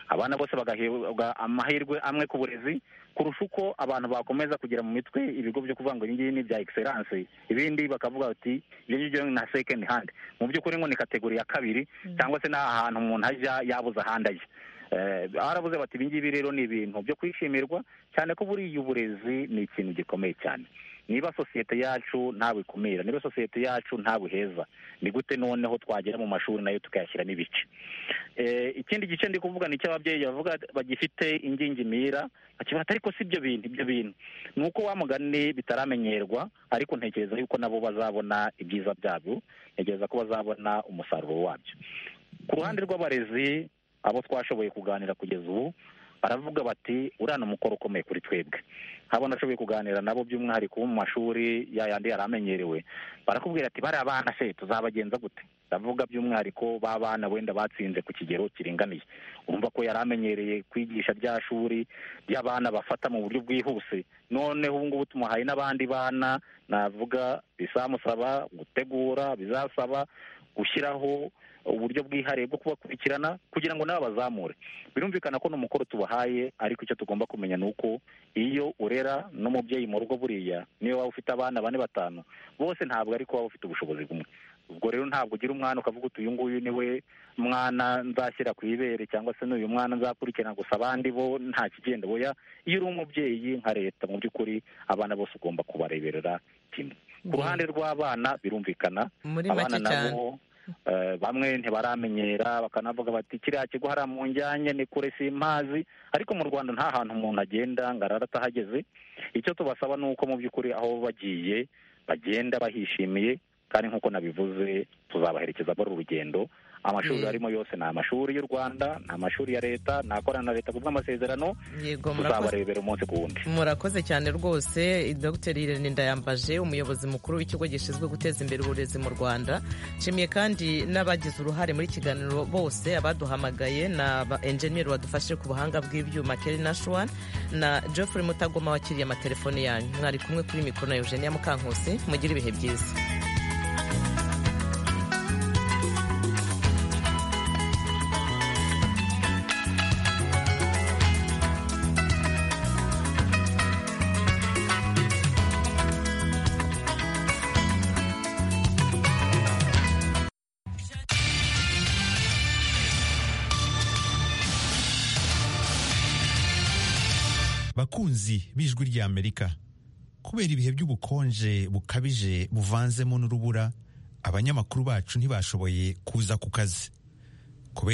abana bose bagahabwa amahirwe amwe ku burezi kurusha uko abantu bakomeza kugira mu mitwe ibigo byo kuvuga ngo ibingibi ni ibya excellence ibindi bakavuga bati ibyo ngibyo na second hand mu by'ukuri ngo ni kategori ya kabiri cyangwa se n'ahantu umuntu ajya yabuze ahandi ajya Eh, baravuze bati ibingibi rero ni ibintu byo kwishimirwa cyane ko buriya uburezi ni ikintu gikomeye cyane niba sosiyete yacu ntawikumira niba sosiyete yacu ntabuheza ni gute noneho twagera mu mashuri nayo tukayashyiramo ibice Eh, ikindi gice ndi kuvuga ni icy'ababyeyi bavuga bagifite ingingimira bakibata ariko si ibyo bintu ibyo bintu ni uko wa mugani bitaramenyerwa ariko ntekereza yuko nabo bazabona ibyiza byabyo ntekereza ko bazabona umusaruro wabyo ku ruhande rw'abarezi abo twashoboye kuganira kugeza ubu baravuga bati uriya ni umukoro ukomeye kuri twebwe habo nashoboye kuganira nabo by'umwihariko bo mu mashuri ya yandi yari amenyerewe barakubwira ati bariya bana se tuzabagenza gute ndavuga by'umwihariko ba bana wenda batsinze ku kigero kiringaniye urumva ko yari amenyereye kwigisha rya shuri ry'abana bafata mu buryo bwihuse noneho ubu ngubu tumuhaye n'abandi bana navuga bizamusaba gutegura bizasaba gushyiraho uburyo bwihariye bwo kubakurikirana kugira ngo nabo bazamure birumvikana ko ni umukoro tubahaye ariko icyo tugomba kumenya ni uko iyo urera n'umubyeyi mu rugo buriya niyo waba ufite abana bane batanu bose ntabwo ariko waba ufite ubushobozi bumwe ubwo rero ntabwo ugira umwana ukavuga uti uyu nguyu ni we mwana nzashyira ku ibere cyangwa se n'uyu mwana nzakurikirana gusa abandi bo nta kigenda boya iyo uri umubyeyi nka leta mu by'ukuri abana bose ugomba kubareberera kimwe ku ruhande rw'abana birumvikana muri abana make cyane nabo eh, bamwe ntibaramenyera bakanavuga bati kiriya kigo hariya mu njyanye ni kure simpazi ariko mu rwanda nta hantu umuntu agenda ngo arara atahageze icyo tubasaba ni uko mu by'ukuri aho bagiye bagenda bahishimiye kandi nk'uko nabivuze tuzabaherekeza muri uru rugendo amashuri Mm. arimo yose ni amashuri y'u rwanda ni amashuri ya leta ni akorana na leta kubw'amasezerano yego murakoze tuzabarebera umunsi ku wundi murakoze cyane rwose dr irene ndayambaje umuyobozi mukuru w'ikigo gishinzwe guteza imbere uburezi mu rwanda nshimiye kandi n'abagize uruhare muri iki kiganiro bose abaduhamagaye na ba enjeniyeri badufashe ku buhanga bw'ibyuma keri nashuwan na geoffrey mutagoma wakiriye amatelefone yanyu mwari kumwe kuri mikoro na eugenia mukankusi mugire ibihe byiza bakunzi b'ijwi ry'amerika kubera ibihe by'ubukonje bukabije buvanzemo n'urubura abanyamakuru bacu ntibashoboye kuza ku kazi